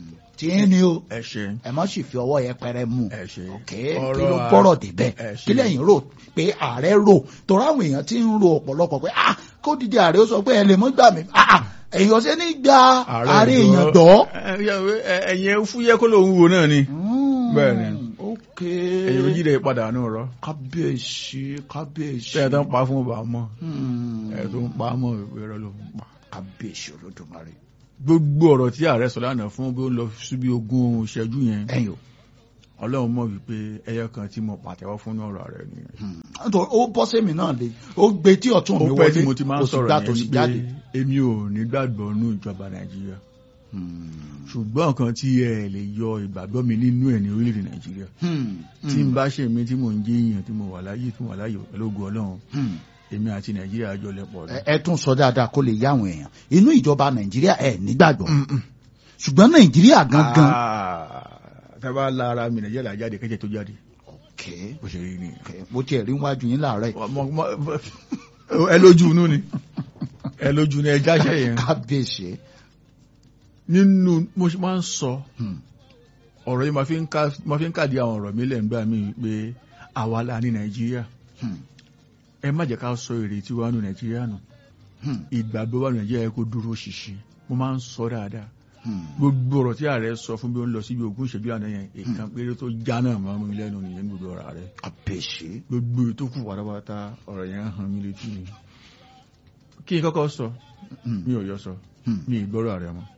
tí ń ní o ẹ ṣe ẹ má sì fi ọwọ́ yẹpẹrẹ mú ẹ ṣe ok kí ló gbọ́rọ̀ débẹ̀ ẹ ṣe. kí lẹ́yìn rò pé ààrẹ rò torí àwọn èèyàn ti ń ro ọ̀pọ̀lọpọ̀ pé ah kó dìde ààrẹ ó sọ pé ẹ lè mọ́ gbà mí ah ah, èèyàn ṣe ní gba ààrẹ èèyàn gbọ́. ẹ̀yẹ fúyẹ́ kó lòun wo náà ni Bẹ́ẹ̀ ni. ok ẹ̀yẹ méjì rẹ̀ padà nù rọ kábíyèsí kábíyèsí. tẹ́ ẹ tó ń pa fún ọba mọ́ Hmm. ẹ tó ń pa mọ́ ìrọ̀ ló ń pa. kábíyèsí olódùmarè. gbogbo ọ̀rọ̀ tí ààrẹ sọ lánàá fún bí ó ń lọ síbi ogún ìṣẹ́jú yẹn ẹ̀yin o ọlọ́run mọ̀ wípé ẹyọ kan tí mo pàtẹ́wọ́ fún ọ̀rọ̀ rẹ̀ nìyẹn. nítorí ó bọ́ sẹ́mi náà lé ó gbé tí ọ̀tún mi ó wọlé pẹ́ tí mo ti máa kò ń sì sọ̀rọ̀ gbà tó yẹn sì wípé jáde. èmi ò ní gbàgbọ́ nínú ìjọba nàìjíríà Hmm. ṣùgbọ́n nǹkan tí ẹ lè yọ ìgbàgbọ́ mi nínú ẹ̀ ní orílẹ̀-èdè nàìjíríà Hmm. tí n bá ṣe mí tí mò ń jẹ́ èèyàn tí mo wà láyé tí mo wà láyé pẹ̀lú ògo ọlọ́run Hmm. èmi àti nàìjíríà jọ lẹ́pọ̀ ẹ ẹ tún sọ dáadáa kó lè yá àwọn èèyàn inú ìjọba nàìjíríà ẹ nígbàgbọ́ ṣùgbọ́n nàìjíríà gangan. tẹ́bá lára mi nàìjíríà là jáde kẹ́jẹ́ tó jáde ok bó ṣe rí ni. ok mo tiẹ̀ rí wájú yín láàárọ̀ yìí. Mọ- mọ- ẹ lójú inú ni ẹ lójú ni ẹ jáṣẹ yẹn kábíyèsí. nínú mo ṣe máa ń sọ Hmm. ọ̀rọ̀ yìí máa fi ń ká- máa fi ń kàdí àwọn ọ̀rọ̀ mi lẹ́ǹgbà mi pé àwa la ní nàìjíríà Hmm. ẹ má jẹ́ ká sọ ìrètí wa nù nàìjíríà nù Hmm. ìgbàgbọ́ wa nù nàìjíríà yẹ kó dúró ṣinṣin mo máa ń sọ dáadáa Hmm. gbogbo ọ̀rọ̀ tí ààrẹ sọ fún bí ó ń lọ síbi ogún ìṣẹ́jú àná yẹn ìkan péré tó já náà máa mú mi lẹ́nu nìyẹn gbogbo ọ̀rọ̀ rẹ̀ kábíyèsí. gbogbo ètò kù pátápátá ọ̀rọ̀ yẹn hàn mí létí ni kí n kọ́kọ́ sọ Hmm. mi ò yọ sọ Hmm. mi ì gbọ́rọ̀ ààrẹ mọ́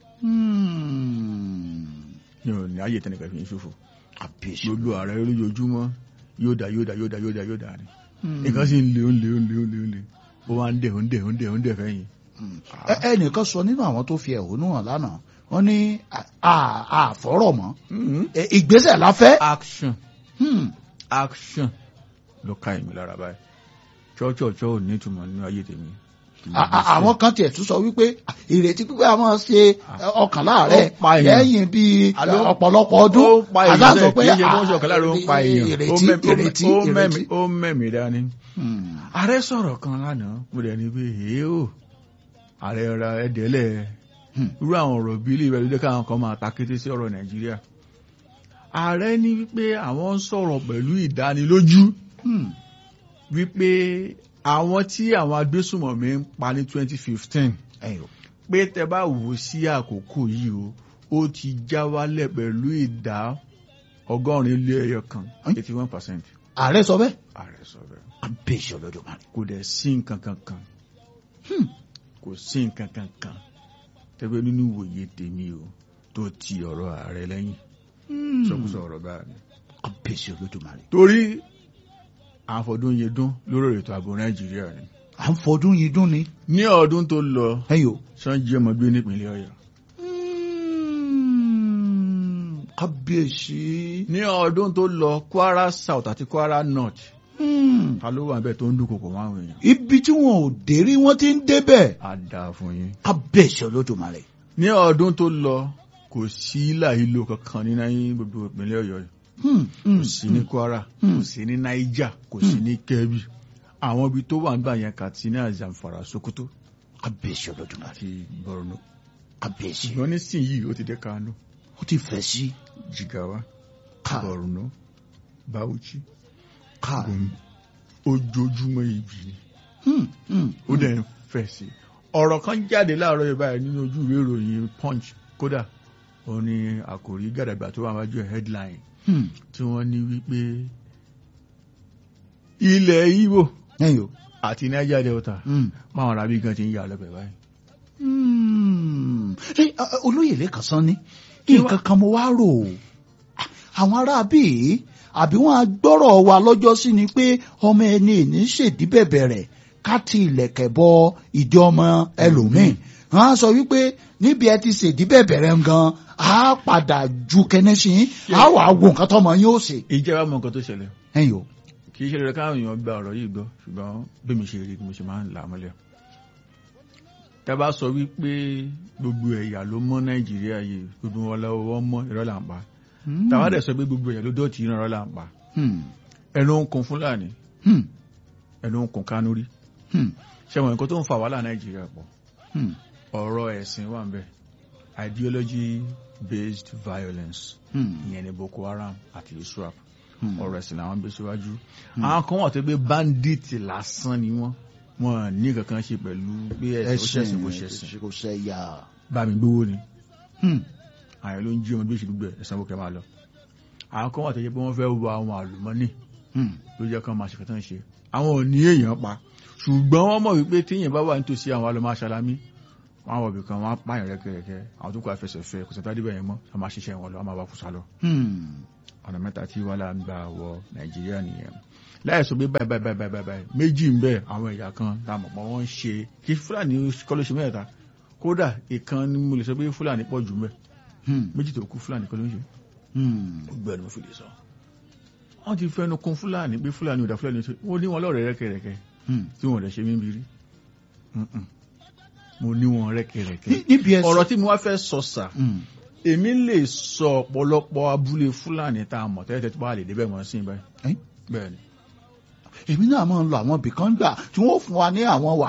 Hmm. mi ò ní ayé tẹnìkan fi ń ṣòfò kábíyèsí. gbogbo ààrẹ lójoojúmọ́ yóò dá yóò dá yóò dá yóò dá yóò dá ni Hmm. nǹkan sì ń le ó ń le ó ń le ó ń le ó ń le ó wá ń dẹ̀ ó ń dẹ̀ ó ń dẹ̀ ó ń dẹ̀ fẹ́yìn. Hmm. Ẹ- ẹnìkan sọ nínú àwọn tó fi ẹ̀hónú hàn lánàá wọ́n ní à- à- àfọ́rọ̀ mọ́ Ẹ, ìgbésẹ̀ la fẹ́. action Hmm. action ló ká èmi lára báyìí chọ́chọ́chọ́ ò ní ìtumọ̀ nínú ayé tèmi. À- à- àwọn kan tiẹ̀ tún sọ wípé à, ìrètí pípẹ́ a máa ṣe ẹ, ọkàn láàárẹ̀ Ó pa èèyàn. lẹ́yìn bíi Àló- ọ̀pọ̀lọpọ̀ ọdún ó pa èèyàn Àdá sọ pé bẹ́ẹ̀ kì í ṣe à, bó ṣe ọ̀kan lára ó ń pa èèyàn ó ìrètí mẹ́mi- ó ìrètí mẹ́mi- ìrètí. ó mẹ́mí dání. Hmm. ààrẹ sọ̀rọ̀ kan lánàá mo dẹ̀ ní pé èé o ààrẹ ra ẹ̀dẹ́lẹ̀ Hmm. irú àwọn ọ̀rọ̀ bí ilé ìwé ló jẹ́ káwọn kan máa ta kété sí ọ̀rọ̀ nàìjíríà ààrẹ ní wípé àwọn ń sọ̀rọ̀ pẹ̀lú ìdánilójú Hmm. wípé àwọn tí àwọn agbésùmọ̀mí ń pa ní 2015 Ẹ̀yọ̀. pé tẹ bá wò ó sí àkókò yìí o ó ti já wálẹ̀ pẹ̀lú ìdá ọgọ́rin lé ẹyọ kan Ẹ́n? 81 percent ààrẹ sọ bẹ́ẹ̀. ààrẹ sọ bẹ́ẹ̀ kábíyèsí olódùmarè. kò dẹ̀ sí nǹkan kankan kò sí nǹkan kankan tẹ́gbẹ́ nínú ìwòye tèmi o tó ti ọ̀rọ̀ ààrẹ lẹ́yìn sọkúsọ ọ̀rọ̀ báyìí kábíyèsí olódùmarè. torí àfọdún yẹn dún lórí ètò ààbò nàìjíríà ni à ń fọdún yìí dún ni. ní ọdún tó lọ ẹ̀yọ̀. sanji ọmọ gbé nípìnlẹ̀ ọ̀yọ́ Hmm. kábíyèsí. ní ọdún tó lọ kwara south àti kwara north Hmm. ta ló wà bẹ́ẹ̀ tó ń dúnkokò mọ́ àwọn èèyàn ibi tí wọn ò dé rí wọn ti ń débẹ̀. á dáa fún yín kábíyèsí olódùmarè. ní ọdún tó lọ kò sí ìlàhílò kankan ní náírà gbogbo ìpínlẹ̀ ọ̀yọ́ yìí Hmm. kò sí ní kwara Hmm. kò sí ní naija kò sí ní kebbi àwọn ibi tó wà nígbà yẹn katsina zamfara sokoto kábíyèsí olódùmarè. àti borno kábíyèsí. ṣùgbọ́n nísìnyìí ó ti dé kano ó ti fẹ̀ sí. jigawa ká borno bauchi ká. gombe ojoojúmọ́ ibi ni Hmm. Hmm. ó dẹ̀ ń fẹ̀ sí i. ọ̀rọ̀ kan jáde láàárọ̀ yìí báyìí nínú ojú ìwé ìròyìn punch kódà ó ní àkòrí gàdàgbà tó wà wájú ẹ̀ headline Hmm. tí wọ́n ní wípé ilẹ̀ Ìgbò ẹ̀yọ̀. àti Niger Delta Hmm. máwọn arábí gan ti ń yà lọ́bẹ̀ báyìí. Hmm. Ẹ, ẹ, olóyè lẹ́kàn sán ni nǹkan kan mo wá rò ó àwọn aráabí àbí wọn á gbọ́rọ̀ wa lọ́jọ́ sí ni pé ọmọ ẹni ìní ṣèdí bẹ̀bẹ̀ rẹ̀ ká ti ilẹ̀kẹ̀ bọ ìdí ọmọ ẹlòmíì wọn á sọ wípé níbi ẹ ti ṣèdí bẹ̀bẹ̀ rẹ̀ gan á padà ju kẹ́nẹ́sì á wà á wo nǹkan tọmọ yín ó ṣe. ìjẹba mọ nǹkan tó ṣẹlẹ̀ ẹ̀yin o kì í ṣe rẹ̀ káwọn èèyàn gba ọ̀rọ̀ yìí gbọ́ ṣùgbọ́n bí mi ṣe rí bí mo ṣe máa ń là á mọ́lẹ̀. tá a bá sọ wípé gbogbo ẹ̀yà ló mọ́ Nàìjíríà yìí gbogbo wọn lọ́wọ́ mọ́ irọ́ là ń pa tàwa dẹ̀ sọ pé gbogbo ẹ̀yà ló dọ̀tí irọ́ là ń pa Hmm. ẹnu ń kun Fúlàní Hmm. ẹnu ń kun Kánúrí Hmm. ṣẹ́wọ̀n nǹkan tó ń fa wàhálà Nàìjíríà pọ̀ Hmm. ọ̀rọ̀ ẹ̀sìn wà ń bẹ̀ ideology based violence Hmm. ìyẹn ní boko haram àti iswap Hmm. ọ̀rọ̀ ẹ̀sìn làwọn gbé síwájú àwọn kan wà tó gbé bandit lásán ni wọ́n wọn ní kankan ṣe pẹ̀lú pé ẹ̀sìn ó ṣẹ̀sìn kò ṣẹ̀sìn kò ṣẹ̀yà. bá mi gbówó ni Hmm. àyàn ló ń jí ọmọ bí ìṣèlú gbẹ ẹ̀sán bókẹ́ máa lọ àwọn kan wà tó jẹ́ pé wọ́n fẹ́ wọ àwọn àlùmọ́nì Hmm. ló jẹ́ kán máa ṣe kẹtàn ṣe àwọn ò ní èèyàn pa ṣùgbọ́n wọ́n mọ̀ wípé téèyàn bá wà nítòsí àwọn alọ́mọ aṣálámí wọ́n á wọ̀ bìkan wọ́n á pààyàn rẹ́kẹrẹ́kẹ́ àwọn tó kọ́ àfẹsẹ̀fẹ́ kò sẹ́ńtà débẹ̀ yẹn mọ́ a máa ṣiṣẹ́ wọn lọ a máa bá kùsà lọ Hmm. ọ̀nà mẹ́ta tí wàhálà ń gbà wọ nàìjíríà nìyẹn láì sọ pé báyìí báyìí báyìí báyìí báyìí méjì ń bẹ àwọn ẹ̀yà kan tá a mọ̀ pé wọ́n ń ṣe kí fúlàní kọ́ ló ṣe mẹ́ta kódà ìkan ni mo lè sọ pé fúlàní pọ̀ jù mẹ́ Hmm. méjì tó kú fúlàní kọ́ ló ń ṣe Hmm. gbogbo ẹni mo fi lè sọ wọ́n ti fẹnu kún fúlàní pé fúlàní ò dá fúlàní ṣe wọ́n ní wọn lọ́rẹ̀ rẹ́kẹrẹ́kẹ́ Hmm. tí wọ́n rẹ̀ ṣe mí bírí Mm-mm. mo ní wọn rẹ́kẹrẹ́kẹ́ Ní- níbi ẹsẹ̀. ọ̀rọ̀ tí mo wá fẹ́ sọ sà Hmm. èmi lè sọ ọ̀pọ̀lọpọ̀ abúlé fúlàní tá a mọ̀ tẹ́lẹ̀ tí wọ́n á lè débẹ̀ wọ́n sí báyìí Eh? bẹ́ẹ̀ ni èmi náà máa ń lọ àwọn ibìkan gbà tí wọ́n fún wa ní àwọn